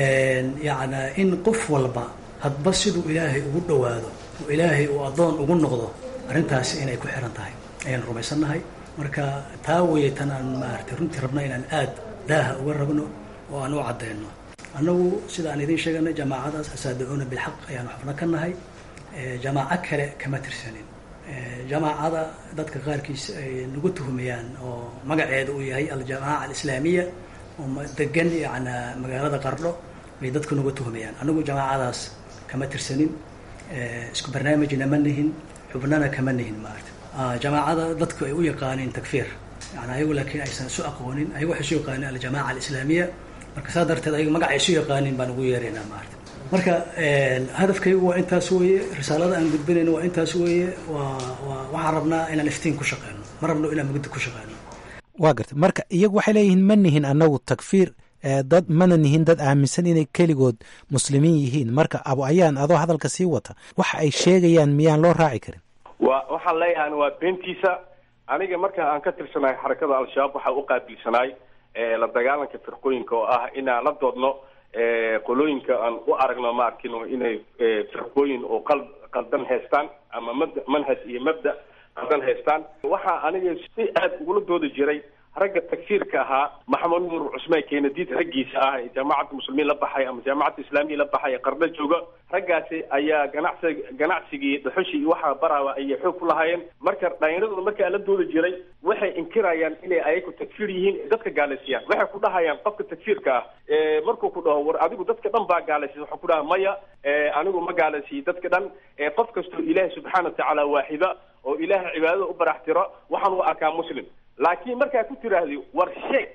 Speaker 10: yacna in qof walba hadba siduu ilaahay ugu dhowaado oo ilaahay uu addoon ugu noqdo arrintaasi inay ku xiran tahay ayaan rumaysannahay marka taa weeye tan aan maaragtay runtii rabna inaan aad daaha uga rabno oo aan u caddayno annagu sida aan idiin sheeganay jamaacadaas asaadicuuna bilxaq ayaanu xubno ka nahay jamaaco kale kama tirsanin jamaacada dadka qaarkiis ay nagu tuhumayaan oo magaceeda uu yahay aljamaaca alislaamiya oo degan yacna magaalada qardho bay dadku nagu tuhumayaan annagu jamaacadaas kama tirsanin isku barnaamijna ma nihin xubnana kama nihin maarata jamaacada dadku ay u yaqaaneen takfiir yani ayagu laakiin aysan isu aqoonin ayagu waxay isu yaqaaneen aljamaaca alislaamiya marka saa darteed ayagu magaca isu yaqaanin baan ugu yeeraynaa maarata marka hadafkaygu waa intaas weeye risaalada aan gudbinayno waa intaas weeye waa waa waxaan rabnaa inaan iftiin ku shaqeyno ma rabno inaan mugdi ku shaqeyno
Speaker 8: waa gartay marka iyagu waxay leeyihiin ma nihin annagu takfiir dad mana nihin dad aaminsan inay keligood muslimiin yihiin marka abu ayaan adoo hadalka sii wata waxa ay sheegayaan miyaan loo raaci karin
Speaker 9: wa waxaan leeyahan waa beentiisa aniga marka aan ka tirsanahay xarakada al-shabaab waxaa u qaabilsanaay la dagaalanka firqooyinka oo ah inaan la doodno qolooyinka aan u aragno ma arkino inay firqooyin oo qal qaldan haystaan ama mabda manhaj iyo mabda qaldan haystaan waxaa aniga si aad ugula doodi jiray ragga takfiirka ahaa maxamed nuur cusmaan keenadiid raggiisa ah ee jaamacadda muslimiin la baxay ama jaamacadda islaamiya la baxay ee qarno jooga raggaasi ayaa ganacsi ganacsigii dhuxushii iyo waxaa baraaba ayay xoog ku lahaayeen marka dhallinyaradooda markaa la doodi jiray waxay inkirayaan inay ayagu takfiir yihiin dadka gaalaysiiyaan waxay ku dhahayaan qofka takfiirka ah markuu ku dhaho war adigu dadka dhan baa gaalaysiya waxaa ku dhaha maya anigu ma gaalaysiiyo dadka dhan qof kastoo ilaahay subxaana watacaala waaxida oo ilaahay cibaadada u baraxtiro waxaan u arkaa muslim laakiin markaa ku tiraahdi war sheeg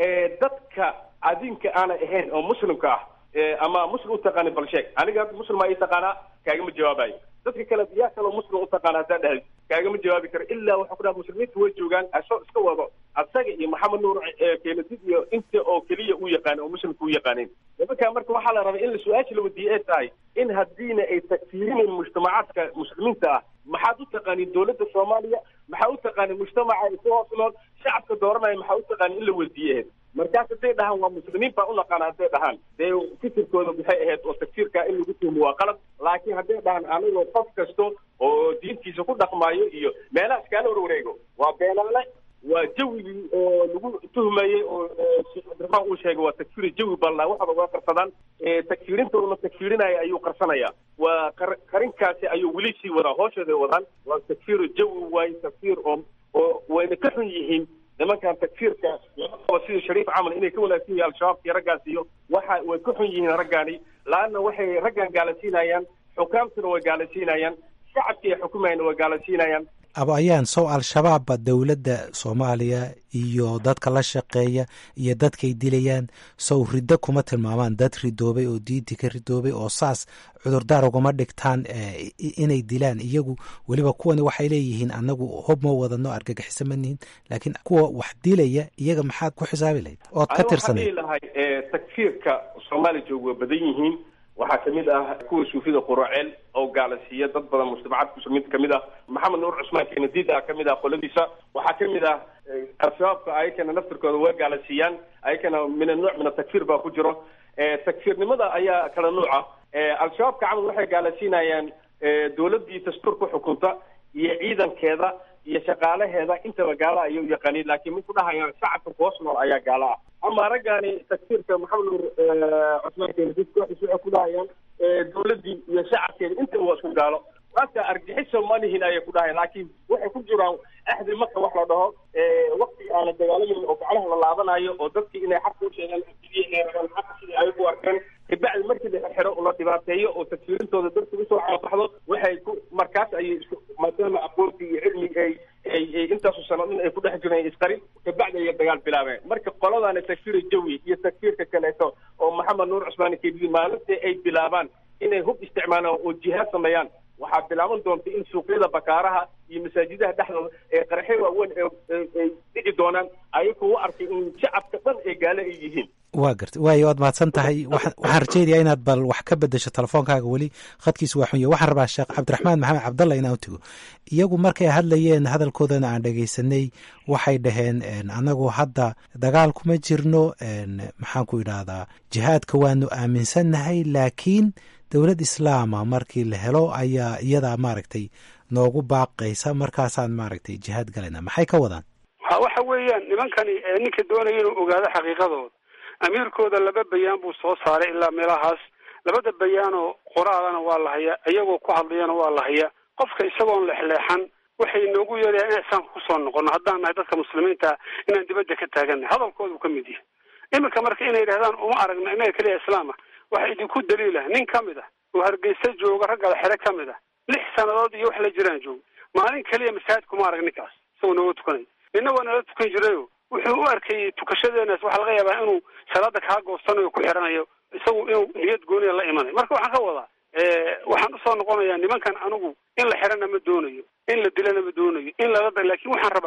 Speaker 9: dadka adinka aanay ahayn oo muslimka ah ama muslim utaqaani bal sheeg aniga hadda muslimaa ii taqaanaa kaagama jawaabayo dadka kale yaa kaloo muslim utaqaana haddaa dhahdi kaagama jawaabi karo ilaa waxaa ku dhaha muslimiinta way joogaan asoo iska wado asaga iyo maxamed nuur keenadid iyo inta oo keliya u yaqaan oo muslimka u yaqaanin nimankaa marka waxaa la rabaa in la su-aasha la wadiiye ay tahay in haddiina ay takfiirinayn mujtamacaadka muslimiinta ah maxaad u taqaanin dowladda soomaaliya maxaa u taqaanin mujtamaca isu hoos nool shacabka dooranaya maxaa u taqaanin in la weydiiye markaas hadday dhahaan waa muslimiin baa u naqaana hadday dhahaan dee fikirkooda maxay ahayd oo takfiirka in lagu tuhmo waa qalad laakiin hadday dhahaan anigoo qof kasto oo diintiisa ku dhaqmaayo iyo meelaha iskaala warwareego waa beenaale waa jawigii oo lagu tuhmayey oo sheekh cabdiraxmaan uu sheegay waa takfiiri jawi balla waxaba waa qarsadaan takfiirinta una takfiirinaya ayuu qarsanaya waa qarinkaasi ayuu weli sii wadaa hoosheeday wadaan waa takfiiru jawi waaye takfiir oo oo wayna ka xun yihiin nimankan takfiirka laga sida shariif camal inay ka wanaagsan yihiin al-shabaab iyo raggaas iyo waxa way ka xun yihiin raggaani laanna waxay raggan gaalasiinayaan xukaamtuna way gaalasiinayaan shacabkii ay xukumayana way gaalasiinayaan
Speaker 8: abo ayaan sow al-shabaabba dowladda soomaaliya iyo dadka la shaqeeya iyo dadkay dilayaan sow riddo kuma tilmaamaan dad ridoobay oo diintii ka ridoobay oo saas cudurdaar ugama dhigtaan inay dilaan iyagu weliba kuwani waxay leeyihiin annagu hob ma wadano argagixiso ma nihin laakiin kuwa wax dilaya iyaga maxaad ku xisaabi lahayd ood ka tirsanayd
Speaker 9: lahay takfiirka soomaaliya joog waa badan yihiin waxaa kamid ah kuwa suufida quraceel oo gaalasiiya dad badan mujtamacaadka muslimiinta kamid ah maxamed nuur cusmaan keenadiid ah kamid ah qoladiisa waxaa kamid ah al-shabaabka ayakana naftirkooda waa gaalasiiyaan ayakana min anuuc min atakfiir baa ku jiro takfiirnimada ayaa kala nuuca al-shabaabka camal waxay gaalasiinayaan dowladii dastuurka xukunta iyo ciidankeeda iyo shaqaalaheeda intaba gaala ayay u yaqaaniin laakiin mid ku dhahayaan shacabka kuhoos nool ayaa gaala ah ama raggaani takfiirka maxamed nuur cusmaan keenadiid kooxiis waxay ku dhahayaan dowladdii iyo shacabkeeda intaba waa isku gaalo waaka argixisa manihin ayay ku dhahayan laakiin waxay ku jiraan axdi marka wax la dhaho wakti aan la dagaalamin oo gaclaha la laabanayo oo dadkii inay xaq u sheegaan sidii inay rabaan xaq sidii ay u arkeen kabacdi markii la xirxiro la dhibaateeyo oo takfiirintooda dadka usoo caabaxdo waxay ku markaas ayay isku maadaama aqoontii iyo cilmigi ay ay ay intaasu sano in ay ku dhex jireen isqarin kabacdi ayay dagaal bilaabeen marka qoladaani takfiir jawi iyo takfiirka kaleeto oo maxamed nuur cusmaan kediid maalintii ay bilaabaan inay hub isticmaalaan oo jihaad sameeyaan waxaa bilaaban doonta in suuqyada bakaaraha iyo masaajidaha dhexdooda ee qaraxyo waaweyn ay dhigi doonaan ayagoo u arkay in shacabka dhan ee gaale ay yihiin
Speaker 8: waa garta waayo waad mahadsan tahay waxaan rajeynayaa inaad bal wax ka bedesho telefoonkaaga weli khadkiisa waa xunya waxaan rabaa sheekh cabdiraxmaan maxamed cabdalla inaan u tego iyagu markay hadlayeen hadalkoodana aan dhegaysanay waxay dhaheen annagu hadda dagaal kuma jirno maxaan ku idhaahdaa jihaadka waanu aaminsannahay laakiin dowlad islaama markii la helo ayaa iyadaa maaragtay noogu baaqaysa markaasaan maaragtay jihaad galayna maxay ka wadaan
Speaker 3: ha waxa weeyaan nimankani ninka doonaya inuu ogaado xaqiiqadooda amiirkooda laba bayaan buu soo saaray ilaa meelahaas labada bayaanoo qoraalana waa la hayaa iyagoo ku hadlayana waa la hayaa qofka isagoon lexleexan waxay noogu yeerayaa inaan islaamka kusoo noqono haddaan nahay dadka muslimiinta inaan dibadda ka taagannahay hadalkoodu ka mid yahay iminka marka inay yidhahdaan uma aragno innaga keliya islaama waxa idinku daliilah nin ka mid ah oo hargeysa jooga raggala xere ka mid ah lix sannadood iyo wax la jiraan jooga maalin keliya masaajid kuma arag ninkaas isagoo nooga tukanay nina waa nala tukan jirayo wuxuu u arkayay tukashadeenaas waxaa laga yaabaa inuu salaada kaa goostanayo ku xiranayo isagu inuu niyad gooniya la imanayo marka waxaan ka wadaa waxaan usoo noqonayaa nimankan anigu in la xirana ma doonayo in la dilana ma doonayo in lala da laakin waxaan rabaa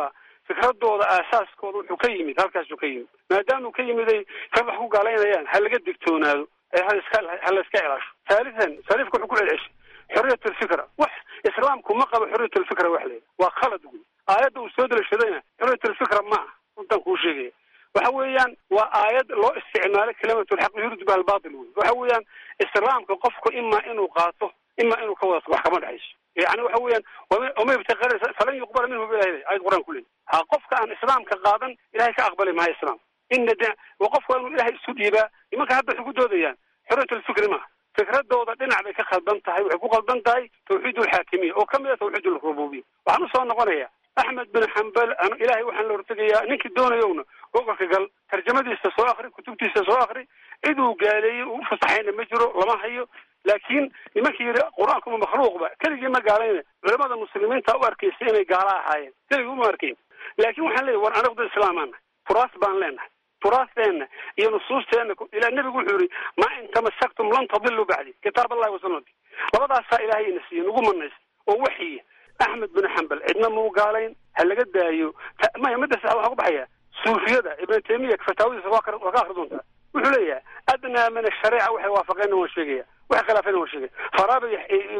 Speaker 3: fikradooda aasaaskooda wuxuu ka yimid halkaasuu ka yimid maadaamuu ka yimiday ka wax ku gaalaynayaan ha laga digtoonaado ee haiska ha la iska ilaasho haalisan sariifka wuxuu ku celceshay xoriyat alfikra wax islaamku ma qabo xoriyat alfikra wax leeya waa khalad wey aayadda uu soo dalashadayna xoriyat alfikra ma ah runtaan kuu sheegaya waxa weeyaan waa aayad loo isticmaalo kalimatulxaq yurid biha albaatil wey waxa weeyaan islaamka qofku imaa inuu qaato imaa inuu ka wada wax kama dhexayso yani waxa weeyaan wama ibtaqara falan yuqbala minhu bilahi ayad qur-aan ku leey ha qofka aan islaamka qaadan ilahay ka aqbali maayo islaam ina de wa qofku waa inuu ilahay isu dhiibaa nimanka hadda waxay ku doodayaan xoriyat alfikri maaha fikradooda dhinac bay ka khaldan tahay waxay ku khaldan tahay tawxiid alxaakimiya oo kamid a tawxiid alrububiya waxaan usoo noqonaya axmed bin xambal ilahay waxaan la hortegayaa ninkii doonayowna gobolka gal tarjamadiisa soo akri kutubtiisa soo akri cid uu gaaleeyey uu ufasaxayna ma jiro lama hayo laakiin nimankii yidhi qur-aankuma makhluuqba keligii ma gaalayna culamada muslimiinta u arkaysa inay gaala ahaayeen keligii uma arkayn laakiin waxaan leeyahy war anagu dad islaamaana turaas baan leenahay turaasteenna iyo nusuusteenna ilaa nebigu wuxuu yihi maa in tamasaktum lan tadilu bacdi kitaab allahi wasunati labadaasaa ilaahay ina siiye nagu manaysa oo waxiya axmed bin xambal cidna mau gaalayn ha laga daayo maya midda sax waxaa ku baxaya suufiyada ibnu taymiya fataawadiisa waa ka waa ka akri doontaa wuxuu leeyahay adnaa min ashariica waxay waafaqeenna waan sheegaya waxay khilaafeenna waan sheegaya faraaba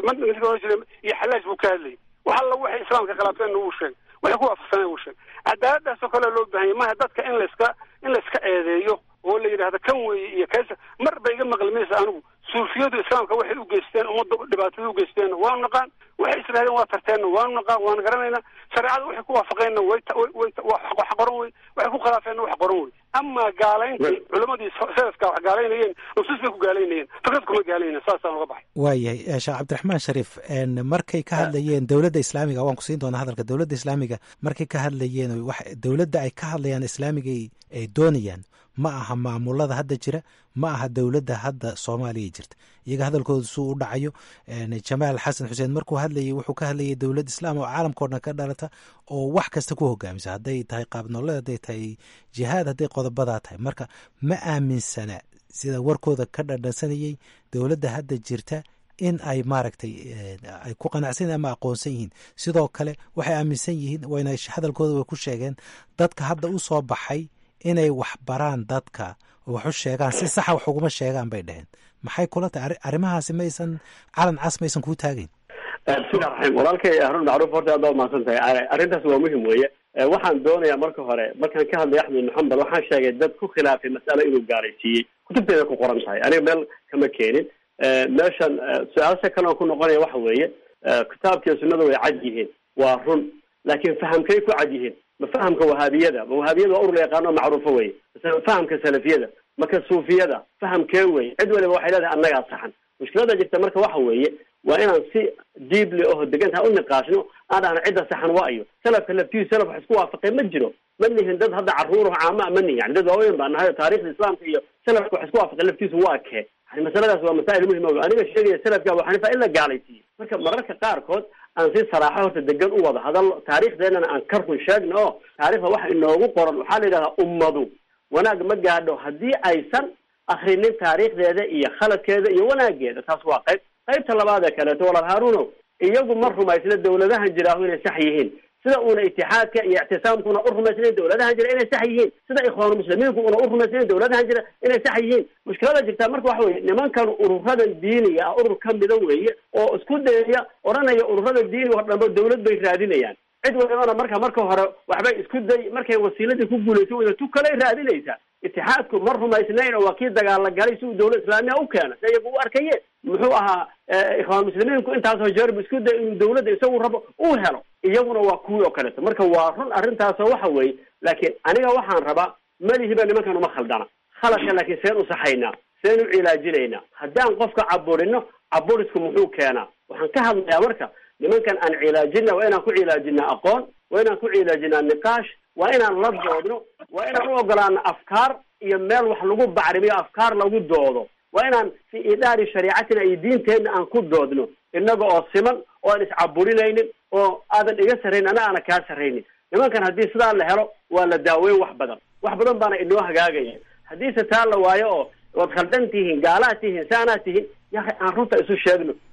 Speaker 3: iyo iyo xalaaj buu ka hadlayay wax alla waxay islaamka khilaafeenna wuu sheegay waxay ku waafaqsaneen wuu sheegay cadaaladaas oo kale loo baahanya maha dadka in layska in layska eedeeyo oo la yidhahdo kan weeye iyo kaasa mar ba iga maqli maysa anigu suufiyadu islaamka waxay u geysteen ummadda dhibaatada u geysteenna waanu naqaan waxay israadeen waa tarteenna waanu naqaan waanu garanaynaa shareecada waxay ku waafaqeenna way way wax qoran wey waxay ku khilaafeenna wax qoran wey amaa gaalaynta culamadii selafka wax gaalaynayeen nusuus bay ku gaalaynayeen fikrad kuma gaalaynayeen saasaan uga baxay
Speaker 8: waayahay sheekh cabdiraxmaan shariif markay ka hadlayeen dowladda islaamiga waan ku siin doonaa hadalka dowladda islaamiga markay ka hadlayeen wax dowladda ay ka hadlayaan islaamiga ay doonayaan ma aha maamulada hadda jira ma aha dowladda hadda soomaaliya jirta iyaga hadalkooda suu u dhacayo jamaal xasan xuseen markuu hadlayay wuxuu ka hadlayay dowlad islaam oo caalamkao dhan ka dhalata oo wax kasta ku hogaamisa hadday tahay qaabnooled hadday tahay jihaad hadday qodobadaa tahay marka ma aaminsana sida warkooda ka dhadhansanayay dowladda hadda jirta in ay maaragtay ay ku qanacsan ama aqoonsan yihiin sidoo kale waxay aaminsan yihiin wayna hadalkooda way ku sheegeen dadka hadda u soo baxay inay wax baraan dadka oo wax u sheegaan si saxa wax uguma sheegaan bay dheheen maxay kula tahay arrimahaasi maysan calan cas maysan kuu taagayn
Speaker 4: bismillahi raxiim walaalkay harun macruuf horta aad baa umahadsan tahay arrintaas waa muhim weeye waxaan doonayaa marka hore markaan ka hadlay axmed maxamed waxaan sheegay dad ku khilaafay mas'alo inuu gaalaysiiyey kutubteeda ku qoran tahay aniga meel kama keenin meeshan su-aasha kale oo ku noqonaya waxa weeye kitaabkiiyo sunnada way cad yihiin waa run laakiin fahamkay ku cad yihiin ma fahamka wahaabiyada ma wahaabiyada waa urur la yaqaano macruufo weye mase fahamka salafiyada maka suufiyada fahamkee weye cid waliba waxay leedahay annagaa saxan mushkilada jirta marka waxa weeye waa inaan si deeply oo degantaha u niqaashno aan dhahno cidda saxan waa iyo salafka laftiisu salaf wax isku waafaqay ma jiro ma nihin dad hadda caruur caama ma nihin yani dad waaweyn baa nahay taarikhda islaamka iyo salafka wax isku waafaqay laftiisu waa kee yani masaladaas waa masaa'il muhim o aniga sheegaya salafka abu xaniifa in la gaalaysiiyo marka mararka qaarkood aan si saraaxo horta degan u wada hadal taariikhdeenana aan ka run sheegno oo taarikhda waxa inoogu qoran waxaa la yidhahdaa ummadu wanaag ma gaadho haddii aysan akrinin taariikhdeeda iyo khaladkeeda iyo wanaageeda taas waa qayb qaybta labaad ee kaleeto walaal haaruno iyagu ma rumaysna dawladahan jiraahu inay sax yihiin sida uuna itixaadka iyo ictisaamkuna u rumaysnayn dawladahan jira inay sax yihiin sida ikhwaanu muslimiinku una u rumaysnayn dawladahan jira inay sax yihiin mushkilada jirtaa marka waxa weye nimankan ururadan diiniga ah urur ka mida weeye oo isku dayaya odhanaya ururada diiniga oo dhanba dawlad bay raadinayaan cid walibana marka marka hore waxbay isku day markay wasiiladii ku guulaysa wada tu kaley raadinaysaa itixaadku ma rumaysnayn oo waa kii dagaala galay si uu dawlad islaamiya u keena si iyagu u arkayeen muxuu ahaa ikhwaan muslimiinku intaasoo jeerb isku day inuu dawladda isagu rabo uu helo iyaguna waa kuwii oo kaleeto marka waa run arrintaasoo waxa weeye laakiin aniga waxaan rabaa malihiba nimankan uma khaldana khaladka laakiin seen u saxaynaa seen u cilaajinaynaa haddaan qofka caburino caburisku muxuu keenaa waxaan ka hadlayaa marka nimankan aan cilaajina waa inaan ku cilaajinaa aqoon waa inaan ku cilaajinaa niqaash waa inaan la doodno waa inaan u ogolaano afkaar iyo meel wax lagu bacrimiyo afkaar lagu doodo waa inaan fi idaari shariicatina iyo diinteenna aan ku doodno innaga oo siman oo aan iscaburinaynin oo aadan iga sarraynin ana aana kaa sarraynin nimankan haddii sidaa la helo waa la daaweyn wax badan wax badan baana inoo hagaagaya haddiise taa la waayo oo waad khaldan tihiin gaalaad tihiin saanaad tihiin yaa aan runta isu sheegno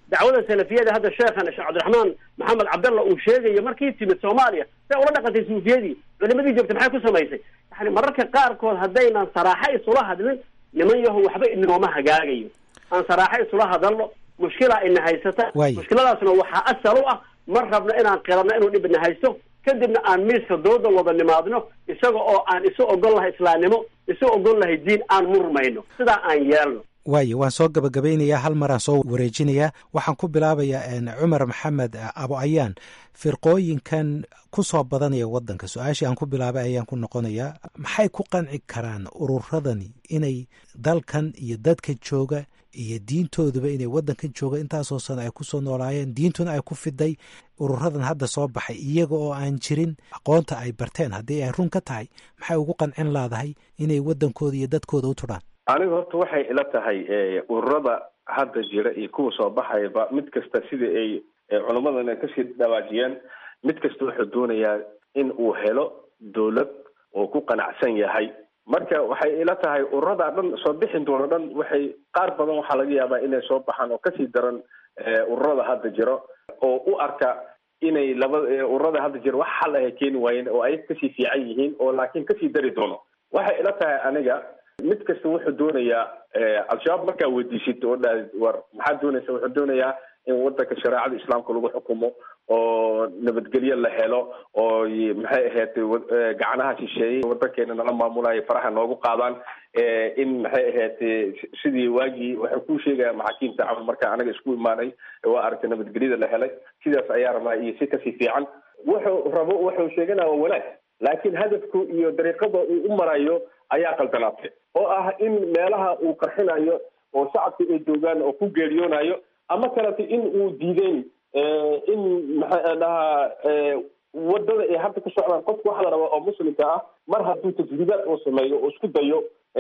Speaker 4: dacwada salafiyada hadda sheekhan sheekh cabdiraxmaan maxamed cabdalla uu sheegayo markii timid soomaaliya say ula dhaqantay suufiyadii culimadii joogtay maxay ku samaysay yani mararka qaarkood haddaynan saraaxo isula hadlin niman yaho waxba inooma hagaagayo aan saraaxo isula hadalno mushkilaa ina haysata mushkiladaasna waxaa asal u ah ma rabno inaan qiranno inuu dhib ina haysto kadibna aan miiska dooda wada nimaadno isaga oo aan isu ogol lahay islaamnimo isu ogol lahay diin aan murmayno sidaa aan yeelno
Speaker 8: waayo waan soo gabagabeynayaa hal maraan soo wareejinayaa waxaan ku bilaabayaa cumar maxamed abo ayaan firqooyinkan ku soo badanaya waddanka su-aashii aan ku bilaabay ayaan ku noqonayaa maxay ku qanci karaan ururadani inay dalkan iyo dadka jooga iyo diintooduba inay waddankan jooga intaasoo sano ay kusoo noolaayeen diintuna ay ku fiday ururadan hadda soo baxay iyaga oo aan jirin aqoonta ay barteen haddii ay run ka tahay maxay ugu qancin laadahay inay waddankooda iyo dadkooda u tudhaan
Speaker 9: aniga horta waxay ila tahay ururada hadda jira iyo kuwa soo baxayaba mid kasta sida ay culammadana kasii dhawaajiyeen mid kasta wuxuu doonayaa in uu helo dowlad oo ku qanacsan yahay marka waxay ila tahay ururada dhan soo bixin doona dhan waxay qaar badan waxaa laga yaabaa inay soo baxaan oo kasii daran ururada hadda jiro oo u arka inay laba ururada hadda jiro wax xal ah ay keeni waayeen oo ay kasii fiican yihiin oo laakiin kasii dari doono waxay ila tahay aniga mid kasta wuxuu doonayaa al-shabaab markaa weydiisid oo dha war maxaad doonaysa wuxuu doonayaa in wadanka shareecada islaamka lagu xukumo oo nabadgelyo la helo oo maxay ahayd gacanaha shisheeyey wadankeena nala maamulayo faraha noogu qaadaan in maxay ahayd sidii waagii waxay ku sheegaya maxaakiimta camal marka anaga isku imaanay waa aragtay nabadgelyada la helay sidaas ayaa rabaa iyo si kasii fiican wuxuu rabo wuxuu sheeganaya waa wanaag laakiin hadafku iyo dariiqada uu u marayo ayaa qaldanaatay oo ah in meelaha uu qarxinayo oo shacabka ay joogaan oo ku geeriyoonayo ama kalete in uu diideyn in maxaa dhahaa wadada ay hadda ku socdaan qofka waxa la rabaa oo muslimka ah mar hadduu tajriibaad oo sameeyo oo isku dayo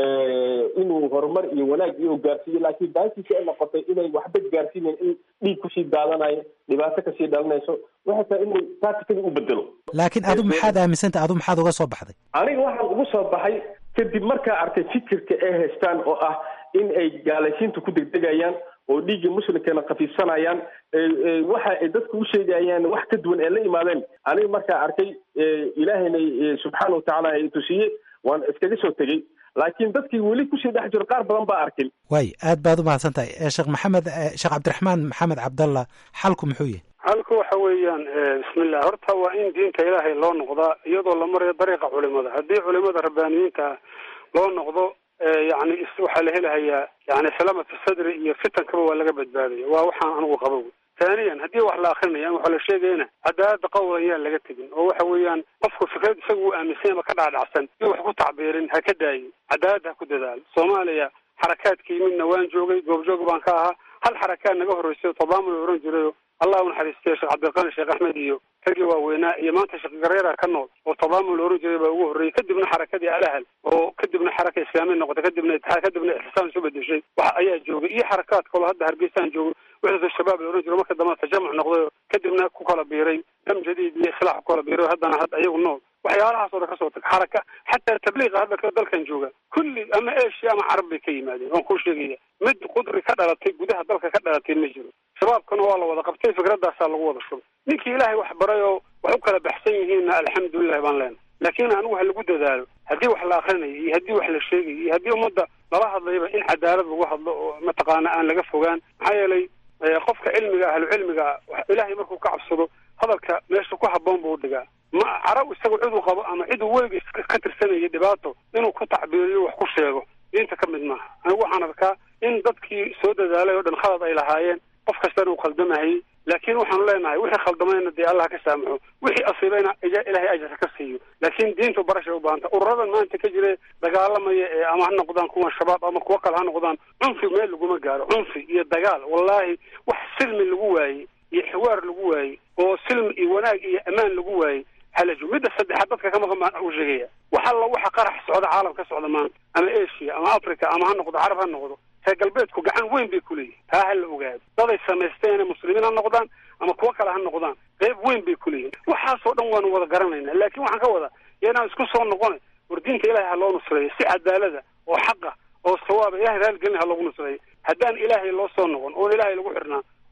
Speaker 9: inuu horumar iyo wanaag iyo gaarsiiyo laakiin baashiisa ay noqotay inay waxba gaarsiinayn in dhiig kusii daadanayo dhibaato kasii dhalinayso waxay tahay inuu taatikada u bedelo
Speaker 8: laakiin adu maxaad aaminsantah adu maxaad uga soo baxday
Speaker 9: aniga waxaan ugu soo baxay kadib markaa arkay fikirka ay haystaan oo ah in ay gaalaysiinta ku degdegayaan oo dhiiggii muslimkeena khafiifsanayaan waxa ay dadku u sheegayaan wax ka duwan ee la imaadeen aniga markaa arkay ilaahayna subxaana watacaala ay tusiye waan iskaga soo tegey laakiin dadkii weli kusii dhex jiro qaar badan baa arkin
Speaker 8: waay aad baad umahadsan tahay sheekh maxamed sheekh cabdiraxmaan maxamed cabdalla xalku muxuu yahay
Speaker 3: halku waxa weeyaan bismillah horta waa in diinta ilaahay loo noqdaa iyadoo la marayo dariiqa culimada haddii culimada rabbaaniyiinta loo noqdo yani waxaa la helahayaa yani salaamatu sadri iyo fitankaba waa laga badbaadaya waa waxaan anigu qabo taaniyan haddii wax la akrinaya waxaa la sheegayana cadaalada qowlan yaan laga tegin oo waxa weeyaan qofku fikrad isaga uu aaminsan ama ka dhacdhacsan iyo wax ku tacbiirin ha ka daayin cadaalad ha ku dadaal soomaaliya xarakaadkii midna waan joogay goobjoog baan ka ahaa hal xarakaad naga horreysay tadaamul oran jirayo allah u naxariistay sheekh cabdiqani sheekh axmed iyo raggii waaweynaa iyo maanta sheekh gareera ka nool oo tadaamul oran jiray baa ugu horreeyey kadibna xarakadii alahal oo kadibna xaraka islaamiya noqotay kadibna itixaad kadibna ixsaan isu bedeshay wax ayaa joogay iyo xarakaad kaloo hadda hargeysaan joogo wixda shabaab la oran jiro marka dambe tajamuc noqday kadibna ku kala biiray dam jadiid iyo islaax ku kala biiray haddana hadda iyagu nool waxyaalahaas oo dhan kasoo tag xaraka xataa tabliiqa hadda dalkan jooga kulli ama asia ama carab bay ka yimaadeen waan kuu sheegaya mid qudri ka dhalatay gudaha dalka ka dhalatay ma jiro shabaabkana waa la wada qabtay fikradaasaa lagu wada shubay ninkii ilaahay wax baray oo wax u kala baxsan yihiinna alxamdulilah baan leenahay laakiin anigu ha lagu dadaalo haddii wax la akrinayo iyo haddii wax la sheegayo iyo haddii ummadda lala hadlayba in cadaalad lagu hadlo oo mataqaana aan laga fogaan maxaa yeelay qofka cilmiga ahlu cilmiga ilaahay markuu ka cabsado hadalka meesha ku haboon buu dhigaa ma carab isagu ciduu qabo ama ciduu weligiis ka tirsanaya dhibaato inuu ku tacbiiriyo wax ku sheego diinta ka mid maaha anigu waxaan arkaa in dadkii soo dadaalay oo dhan khalad ay lahaayeen qof kastana uu khaldamahayey laakiin waxaanu leenahay wixii khaldamayna dee allah ka saamaxo wixii asiibayna ilaahay ajarka ka siiyo laakiin diintu barashay u baahanta ururadan maanta ka jira dagaalamaya ee ama ha noqdaan kuwa shabaab ama kuwo kale ha noqdaan cunfi meel laguma gaaro cunfi iyo dagaal wallahi wax silmi lagu waayey iyo xiwaar lagu waayey oo silmi iyo wanaag iyo ammaan lagu waayey halajo midda saddexaad dadka ka maqan baan u sheegaya wax alla waxa qarax socda caalam ka socda maanta ama asia ama africa ama ha noqdo carab ha noqdo reer galbeedku gacan weyn bay ku leeyihin taa ha la ogaado daday samaysteen muslimiin ha noqdaan ama kuwo kale ha noqdaan qeyb weyn bay ku leeyihin waxaasoo dhan waanu wada garanayna laakiin waxaan ka wada yanaan isku soo noqona war diinta ilahay ha loo nusreeyo si cadaalada oo xaqa oo sawaaba ilahay raalgelin ha loogu nusreeyo haddaan ilaahay loo soo noqon oon ilaahay lagu xirnaa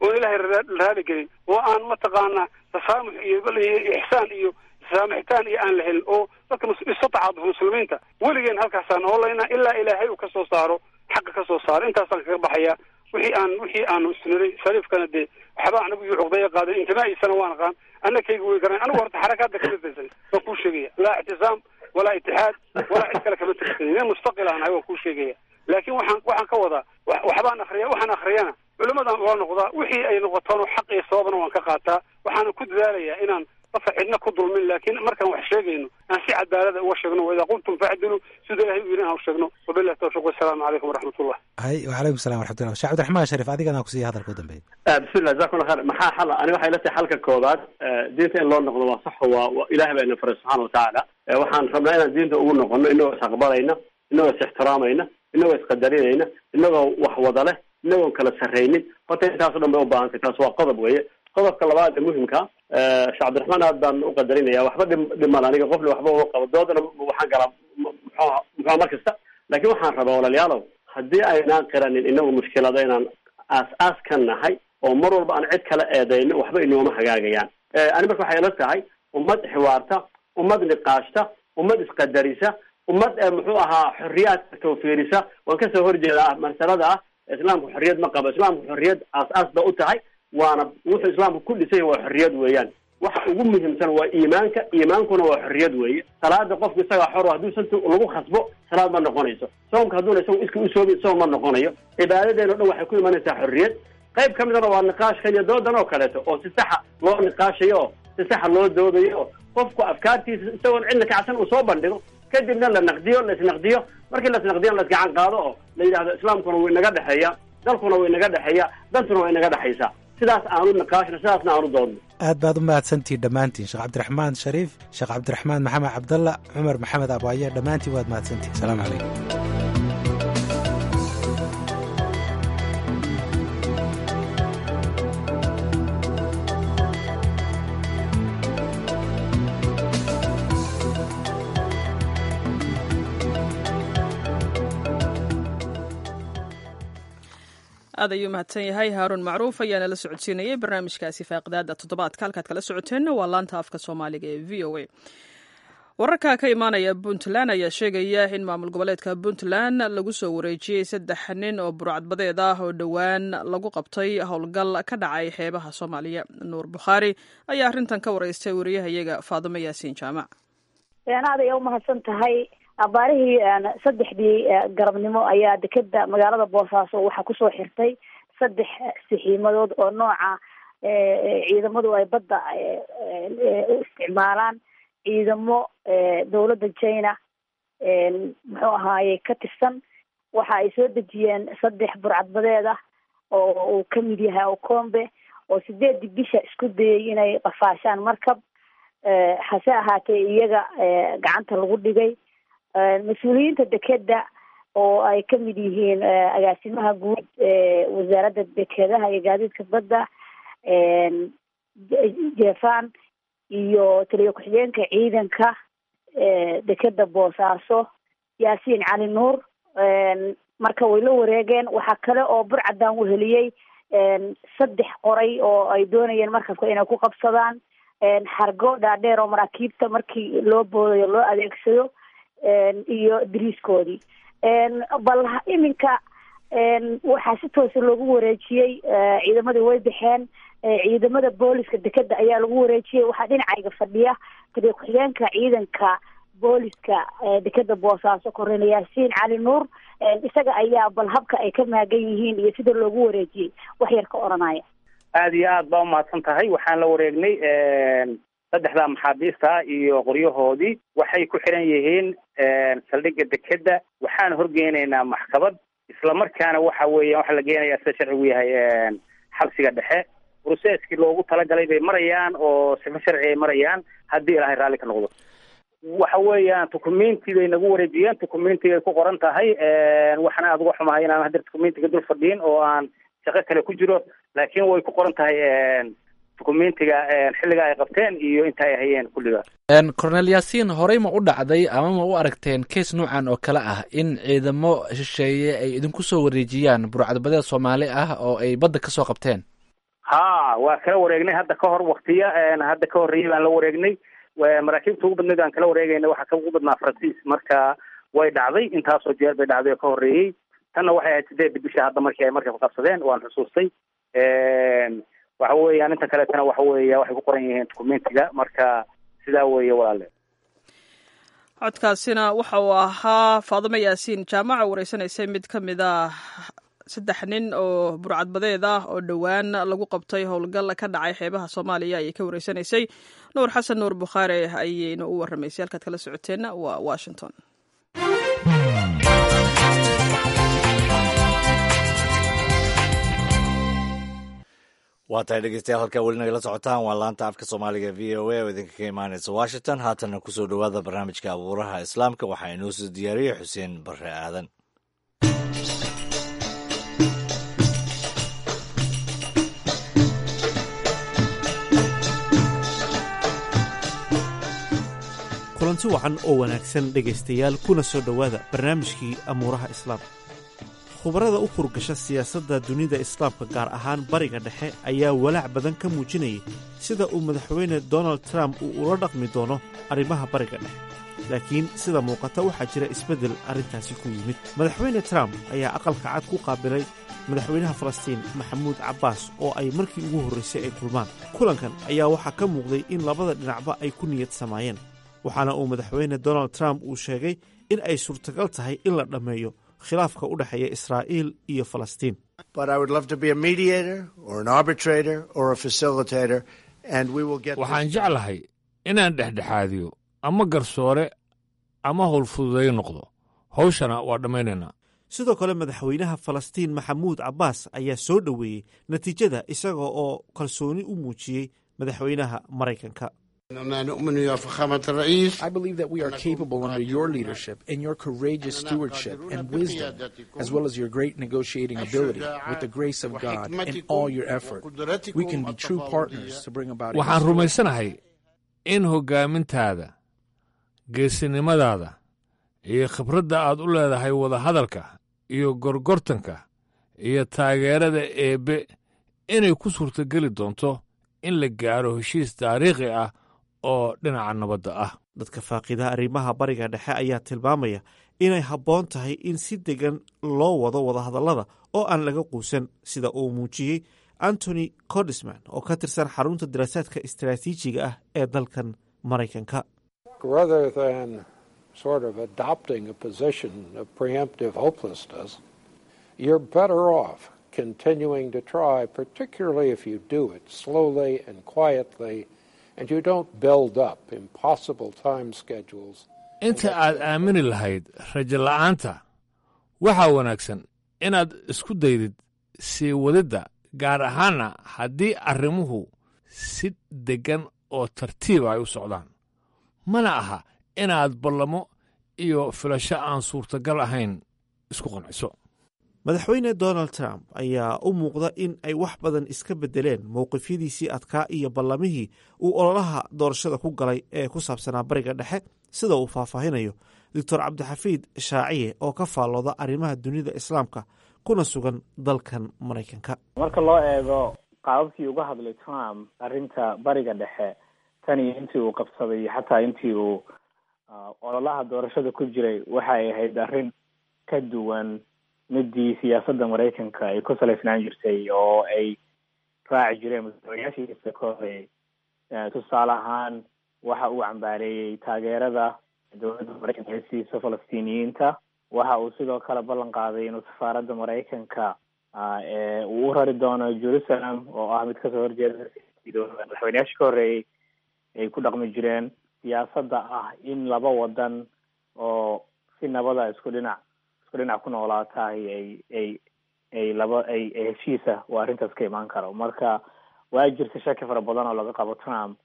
Speaker 3: oon ilaahay raali gelin oo aan mataqaanaa tasaamux iyo ixsaan iyo saamaxitaan iyo aan la helin oo dadka istatacaad muslimiinta weligeen halkaasaan oolayna ilaa ilaahay uu kasoo saaro xaqa kasoo saaro intaasaan kaga baxaya wixii aan wixii aanu isniray shariifkana dee waxba anagu iyo cuqdaya qaadan intimaa'iisana waan aqaan annakayga way garan anigu horta xarakaadda kama tirsan waan kuu sheegaya laa ictisaam walaa itixaad walaa cid kale kama tirsanin nin mustaqil aan ahay waan kuu sheegaya laakiin waxaan waxaan ka wadaa waxbaan akriya waxaan akriyana culimadan waa noqdaa wixii ay noqotoon xaq iyo sababna waan ka qaataa waxaana ku dadaalayaa inaan qofka cidna ku dulmin laakiin markaan wax sheegayno aan si cadaalada uga sheegno waidaa qultum facdilu sida ilahay u yiri aan u sheegno wabillahi tawfiq wasalaamu calaykum waraxmatullah
Speaker 8: hay wacalaykum salam waraxmatullah sheekh cabdiraxmaan shariif adigana kusiiya hadalka u dambeeya
Speaker 4: bismillah jazakumullah khair maxaa xala ani waxay la tahay xalka koobaad diinta in loo noqdo waa sax waa waa ilahay baa ina faray subxaana watacaala waxaan rabnaa inaan diinta ugu noqono inagoo is aqbalayna inagoo is ixtiraamayna inagoo isqadarinayna inagoo wax wada leh inagoon kala sarraynin horta intaaso dhan bay u baahantay taas waa qodob weeye qodobka labaad ee muhimka sheekh cabdiraxmaan aad baan u qadarinaya waxba dhim dhiman aniga qofna waxba uma qabo doodana waxaan galaa muxuha muxuha mar kasta laakiin waxaan rabaa walaalayaalow haddii aynaan qiranin inagu mushkilada inaan aas-aas ka nahay oo mar walba aan cid kala eedayno waxba inooma hagaagayaan ani marka waxay ila tahay ummad xiwaarta ummad niqaashta ummad isqadarisa ummad muxuu ahaa xorriyaadka tawfiirisa waan kasoo horjeedaa masalada ah islaamku xorriyad ma qabo islaamku xorriyad aas-aas ba u tahay waana wuxuu islaamku ku dhisay waa xorriyad weeyaan waxa ugu muhiimsan waa iimaanka iimaankuna waa xorriyad weeye salaada qofku isagaa xor hadduu santi lagu khasbo salaad ma noqonayso soomka hadduuna isagu iska usoobi soom ma noqonayo cibaadadeeno dhan waxay ku imanaysaa xorriyad qayb ka midana waa niqaashkan iyo doodan oo kaleeto oo si saxa loo niqaashayo oo si saxa loo doodayo oo qofku afkaartiisa isagoon cidna kacsan uu soo bandhigo kadibna la naqdiyo la isnaqdiyo markii la isnaqdiyana la isgacan qaado oo la yidhahdo islaamkuna wuu inaga dhexeeya dalkuna wuu inaga dhexeeya dantuna waa inaga dhexaysaa sidaas aanu niqaashno sidaasna aanu doodno
Speaker 8: aad baad u mahadsantihiin dhammaantiin sheekh cabdiraxmaan shariif sheekh cabdiraxmaan maxamed cabdalla cumar maxamed abaaye dhammaantiin waad mahadsantihin asalaamu calaykum
Speaker 1: aad ayuu mahadsan yahay haaruun macruuf ayaana la socodsiinayay barnaamijkaasi faaqidaada toddobaadka halkaad kala socoteenna waa laanta afka soomaaliga ee v o a wararka ka imaanaya puntland ayaa sheegaya in maamul goboleedka puntland lagu soo wareejiyey saddex nin oo burcadbadeed ah oo dhowaan lagu qabtay howlgal ka dhacay xeebaha soomaaliya nuur bukhaari ayaa arrintan ka wareystay wariyahayaga faadimo yaasiin jaamac
Speaker 11: aad ay umahadsan tahay abaarihii saddexdii garabnimo ayaa dekeda magaalada boosaaso waxaa kusoo xirtay saddex sixiimadood oo nooca ciidamadu ay badda u isticmaalaan ciidamo dawladda china muxuu ahaaye ka tirsan waxa ay soo dejiyeen saddex burcadbadeed ah oo uu kamid yahay okombe oo sideedii bisha isku dayay inay qafaashaan markab hase ahaatee iyaga gacanta lagu dhigay mas-uuliyiinta dekeda oo ay kamid yihiin agaasimaha guud wasaaradda dekedaha iyo gaadiidka badda jefan iyo taliya ku-xigeenka ciidanka dekeda boosaaso yaasiin cali nuur marka way la wareegeen waxaa kale oo burcadan weheliyey saddex qoray oo ay doonayeen markabka inay ku qabsadaan xargo dhaadheer oo maraakiibta markii loo boodayo loo adeegsado iyo dariiskoodii bal iminka waxaa si toosa loogu wareejiyey ciidamadii way baxeen ciidamada booliska dekeda ayaa lagu wareejiyey waxaa dhinacayga fadhiya taliya ku-xigeenka ciidanka booliska dekeda boosaaso kornel yaasiin cali nuur isaga ayaa bal habka ay ka maagan yihiin iyo sida loogu wareejiyey wax yar ka odhanaya
Speaker 12: aada iyo aad baa umahadsan tahay waxaan la wareegnay saddexda maxaabiista iyo qoryahoodii waxay ku xiran yihiin saldhigga dekeda waxaan horgeynaynaa maxkamad islamarkaana waxa weeya waxaa la geenayaa sida sharcigu yahay xabsiga dhexe broceskii loogu talagalay bay marayaan oo sifo sharci ay marayaan haddii ilaahay raalli ka noqdo waxa weeyaan tukumenti bay nagu wareejiyeen tukumentiga ay ku qoran tahay waxaana aada uga xumahay inaan hadir tukumentiga dul fadhiin oo aan shaqo kale ku jiro laakiin way ku qoran tahay dukumentiga xilliga ay qabteen iyo inta ay hayeen kulligaas
Speaker 6: cornel yaasiin horey ma u dhacday ama ma u aragteen kees noocan oo kale ah in ciidamo shisheeye ay idinku soo wareejiyaan burcadbadeed soomaali ah oo ay badda kasoo qabteen
Speaker 12: ha waa kala wareegnay hadda ka hor waktiya hadda ka horreeyay baan la wareegnay maraakiibta ugu badneed aan kala wareegayna waxaa ka ugu badnaa faransiis marka way dhacday intaasoo jeer bay dhacday oo ka horreeyey tanna waxay ahayd sideedda bisha hadda markii ay markab qabsadeen waan xusuustay waxa weeyaan inta kaleetana waxa weeya waxay ku qoran yihiin documentiga marka sidaa weeye walaale
Speaker 1: codkaasina waxa uu ahaa faadumo yaasiin jaamaca wareysanaysay mid ka mid ah saddex nin oo burcadbadeed ah oo dhowaan lagu qabtay howlgal ka dhacay xeebaha soomaaliya ayay ka wareysanaysay nuur xasan nuur bukhaari ayayna u warramaysay halkaad kala socoteenna waa washington
Speaker 2: waa tahay dhegeystayaal halkaa weli nagala socotaan waa laanta afka soomaaliga v o a oo idinka ka imaanaysa washington haatanna kusoo dhowaada barnaamijka abuuraha islaamka waxaa inoo soo diyaariyey xuseen barre aadan
Speaker 13: kulanti wacan oo wanaagsan dhegaystayaal kuna soo dhowaada barnaamijkii amuuraha islaamka khubarada u furgasha siyaasadda dunida islaamka gaar ahaan bariga dhexe ayaa walaac badan ka muujinayay sida uu madaxweyne donald trump uu ula dhaqmi doono arrimaha bariga dhexe laakiin sida muuqata waxaa jira isbeddel arrintaasi ku yimid madaxweyne trump ayaa aqalka cad ku qaabilay madaxweynaha falastiin maxamuud cabbaas oo ay markii ugu horraysay ay kulmaan kulankan ayaa waxaa ka muuqday in labada dhinacba ay ku niyad samaayeen waxaana uu madaxweyne donald trump uu sheegay in ay suurtagal tahay in la dhammeeyo khilaafka u dhexeeya israa'iil iyo falastiin
Speaker 14: waxaan jeclahay inaan dhexdhexaadiyo ama garsoore ama howlfududay noqdo hawshana waa dhammaynaynaa
Speaker 13: sidoo kale madaxweynaha falastiin maxamuud cabbaas ayaa soo dhoweeyey natiijada isaga oo kalsooni u muujiyey madaxweynaha maraykanka
Speaker 15: I believe that we are capable under your leadership and your courageous stewardship and wisdom, as well as your great negotiating ability, with the grace of God and all your effort, we can be true partners to bring about.
Speaker 14: waxaan rumaysanahay in hoggaamintaada geesinimadaada iyo khibradda aad u leedahay wadahadalka iyo gorgortanka iyo taageerada eebbe inay ku suurtogeli doonto in la gaaro heshiis taariikhi ah oo dhinaca nabadda ah
Speaker 13: dadka faaqida arrimaha bariga dhexe ayaa tilmaamaya inay habboon tahay in si degan loo wado wadahadallada oo aan laga quusan sida uu muujiyey antony cordisman oo ka tirsan xarunta daraasaadka istaraatiijiga ah ee dalkan maraykanka
Speaker 16: rather than sort of adopting a position of preemptive hopelessness, you're better off continuing to try, particularly if you do it slowly and quietly and you don't build up impossible time schedules.
Speaker 14: inta aad aamini lahayd rajo la'aanta waxaa wanaagsan inaad isku daydid sii wadidda gaar ahaanna haddii arrimuhu si deggan oo tartiiba ay u socdaan mana aha inaad ballamo iyo filasho aan suurtagal ahayn isku qanciso
Speaker 13: madaxweyne donald trump ayaa u muuqda in ay wax badan iska beddeleen mowqifyadiisii adkaa iyo ballamihii uu ololaha doorashada ku galay ee ku saabsanaa bariga dhexe sida uu faahfaahinayo doctor cabdixafiid shaaciye oo ka faallooda arrimaha dunida islaamka kuna sugan dalkan maraykanka
Speaker 17: marka loo eego qaababkii uga hadlay trump arrinta bariga dhexe tan iyo intii uu qabsaday iyo xataa intii uu ololaha doorashada ku jiray waxay ahayd arrin ka duwan midii siyaasadda maraykanka ay ku salaysnaan jirtay oo ay raaci jireen madaxweynayaashiisa ka horeeyey tusaale ahaan waxa uu cambaareeyey taageerada dowladda maraykanka ee siisa falastiiniyiinta waxa uu sidoo kale ballan qaaday inuu safaaradda maraykanka ee uu u rari doono jerusalem oo ah mid kasoo horjeeda madaxweynayaashii ka horreeyey ay ku dhaqmi jireen siyaasadda ah in laba wadan oo si nabada isku dhinac isku dhinac ku noolaatahay ay ay ay laba ay ay heshiisa oo arrintaas ka imaan karo marka waa jirta shaki fara badan oo laga qabo trump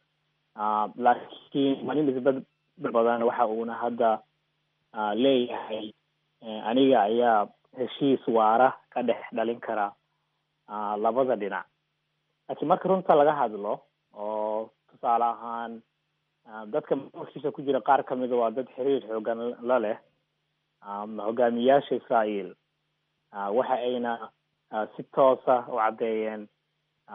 Speaker 17: laakiin malin isbed badan waxa uuna hadda leeyahay aniga ayaa heshiis waara ka dhex dhalin kara labada dhinac laakiin marka runta laga hadlo oo tusaale ahaan dadka maamulkiisa ku jira qaar kamida waa dad xiriir xoogan la leh hogaamiyaasha israael waxa ayna si toosa u caddeeyeen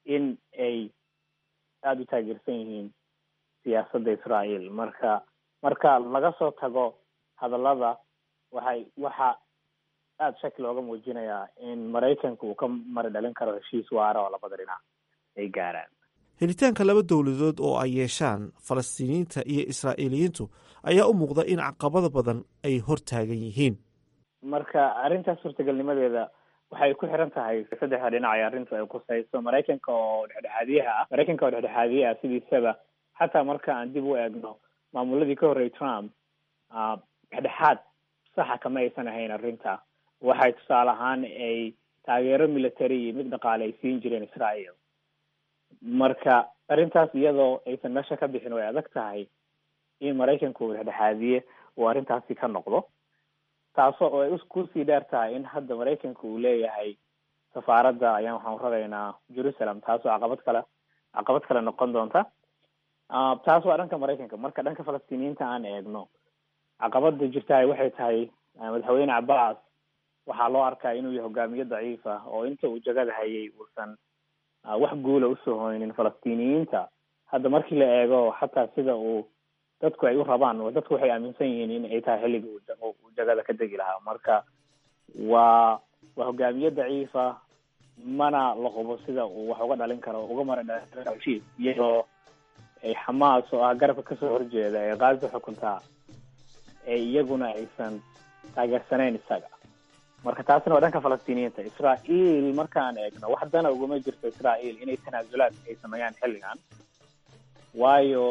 Speaker 17: in ay aada u taageersan yihiin siyaasadda israael marka marka laga soo tago hadallada waxay waxa aada shaki looga muujinayaa in maraykanka uu ka mari dhalin karo heshiis waara oo labada dhinac ay gaaraan
Speaker 13: helitaanka laba dowladood oo ay yeeshaan falastiiniyiinta iyo israa'iiliyiintu ayaa u muuqda in caqabada badan ay hor taagan yihiin
Speaker 17: marka arrintaas suurtagalnimadeeda waxay ku xiran tahay saddexda dhinac ay arrintu ay kusayso maraykanka oo dhexdhexaadiyaha ah maraykanka oo dhexdhexaadiye ah sidiisaba xataa marka aan dib u eegno maamuladii ka horreeyay trump dhexdhexaad saxa kama aysan ahayn arrinta waxay tusaale ahaan ay taageero military iyo mid dhaqaale ay siin jireen israel marka arrintaas iyadoo aysan meesha ka bixin way adag tahay in maraykanku uu dhexdhexaadiye uu arrintaasi ka noqdo taasoo oo ay kusii dheer tahay in hadda maraykanka uu leeyahay safaaradda ayaan waxaan raraynaa jerusalem taasoo caqabad kale caqabad kale noqon doonta taas waa dhanka maraykanka marka dhanka falastiiniyiinta aan eegno caqabada jirtahay waxay tahay madaxweyne cabbaas waxaa loo arkaa inuu yahay hogaamiye daciif ah oo inta uu jagada hayay uusan wax guula usoo hoynin falastiiniyiinta hadda markii la eego xataa sida uu dadku ay u rabaan dadku waxay aaminsan yihiin in ay tahay xilligii uu jagada ka degi lahaa marka waa waa hogaamiye daciifa mana la hubo sida uu wax uga dhalin karo uga mara dhalin iyadoo ay xamaas oo ah garabka kasoo horjeeda ee kaaza xukuntaa ee iyaguna aysan taageersanayn isaga marka taasina waa dhanka falastiiniyiinta israael markaan eegno wax dana uguma jirto israael inay tanaasulaad ay sameeyaan xilligan waayo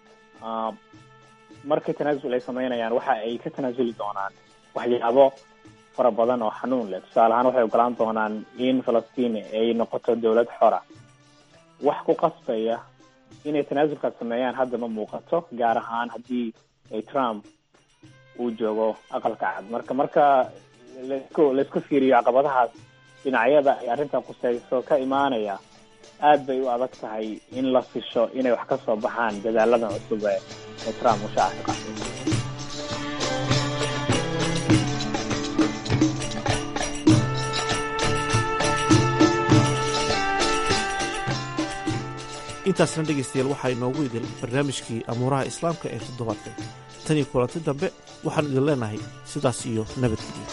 Speaker 17: markay tanaasul ay sameynayaan waxa ay ka tanaasuli doonaan waxyaabo fara badan oo xanuun leh tusaale ahaan waxay ogolaan doonaan in falastiin ay noqoto dowlad xora wax ku qasbaya inay tanaasulkaas sameeyaan hadda ma muuqato gaar ahaan haddii ay trump uu joogo aqalka cad marka marka laisku laisku fiiriyo caqabadahaas dhinacyada ay arrintan kuseyso ka imaanaya aad bay u adag tahay in la fisho inay wax ka soo baxaan dadaaladan cusub ee ee trump uu shaaca ka qaaday
Speaker 13: intaasna dhegaystayaal waxaa inoogu idil barnaamijkii amuuraha islaamka ee toddobaadka tan iyo kulanti dambe waxaan idin leenahay sidaas iyo nabadgeliya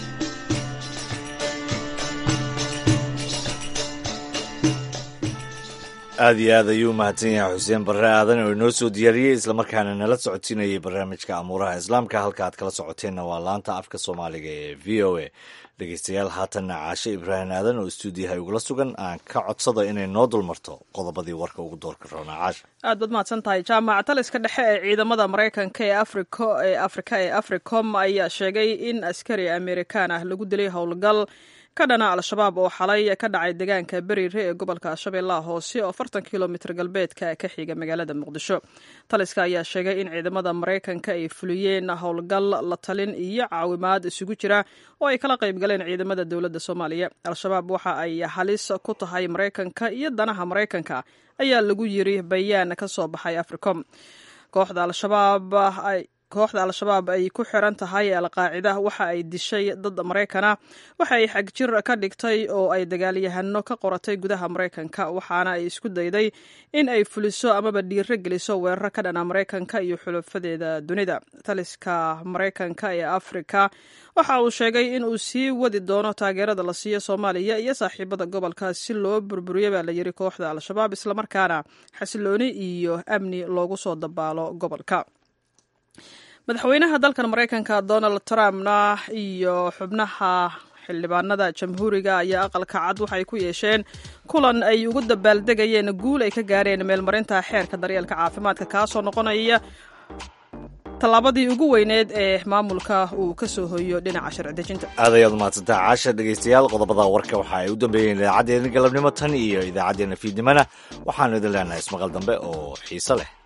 Speaker 2: aad iyo aad ayuu mahadsan yahay xuseen barre aadan oo inoo soo diyaariyey islamarkaana nala socotinayay barnaamijka amuuraha islaamka halka aad kala socoteenna waa laanta afka soomaaliga ee v o a dhegeystayaal haatanna caashe ibraahim aadan oo istuudiyaha ugula sugan aan ka codsada inay noo dulmarto qodobadii warka ugu doorka roonaa caasha
Speaker 1: aad baad mahadsan tahay jaamac taliska dhexe ee ciidamada maraykanka ee africo ee afrika ee africom ayaa sheegay in askari amerikaan ah lagu dilay howlgal ka dhana al-shabaab oo xalay ka dhacay deegaanka beriire ee gobolka shabeellaha hoose oo afartan kilomitr galbeedka ka xiga magaalada muqdisho taliska ayaa sheegay in ciidamada maraykanka ay fuliyeen howlgal la talin iyo caawimaad isugu jira oo ay kala qayb galeen ciidamada dowladda soomaaliya al-shabaab waxa ay halis ku tahay maraykanka iyo danaha maraykanka ayaa lagu yiri bayaan ka soo baxay africom kooxda al-shabaab kooxda al-shabaab ay ku xiran tahay alqaacida waxa ay dishay dad maraykana waxa ay xagjir ka dhigtay oo ay dagaalyahano ka qoratay gudaha maraykanka waxaana ay isku dayday in ay fuliso amaba dhiiro geliso weerar ka dhana maraykanka iyo xulafadeeda dunida taliska maraykanka ee afrika waxa uu sheegay in uu sii wadi doono taageerada la siiyo soomaaliya iyo saaxiibada gobolka si loo burburiyo baa la yiri kooxda al-shabaab islamarkaana xasilooni iyo amni loogu soo dabaalo gobolka madaxweynaha dalkan maraykanka donald trumpna iyo xubnaha xildhibaanada jamhuuriga ayaa aqalka cad waxay ku yeesheen kulan ay ugu dabaaldegayeen guul ay ka gaareen meelmarinta xeerka daryeelka caafimaadka kaasoo noqonaya tallaabadii ugu weyneed ee maamulka uu ka soo hoyo dhinaca sharci dejinta
Speaker 2: aad ayaad umahadsantaa caasha dhegaystayaal qodobada warka waxa ay u dambeeyeen idaacaddeenna galabnimo tan iyo idaacaddeenna fiidnimana waxaanu idin leenahay ismaqal dambe oo xiise leh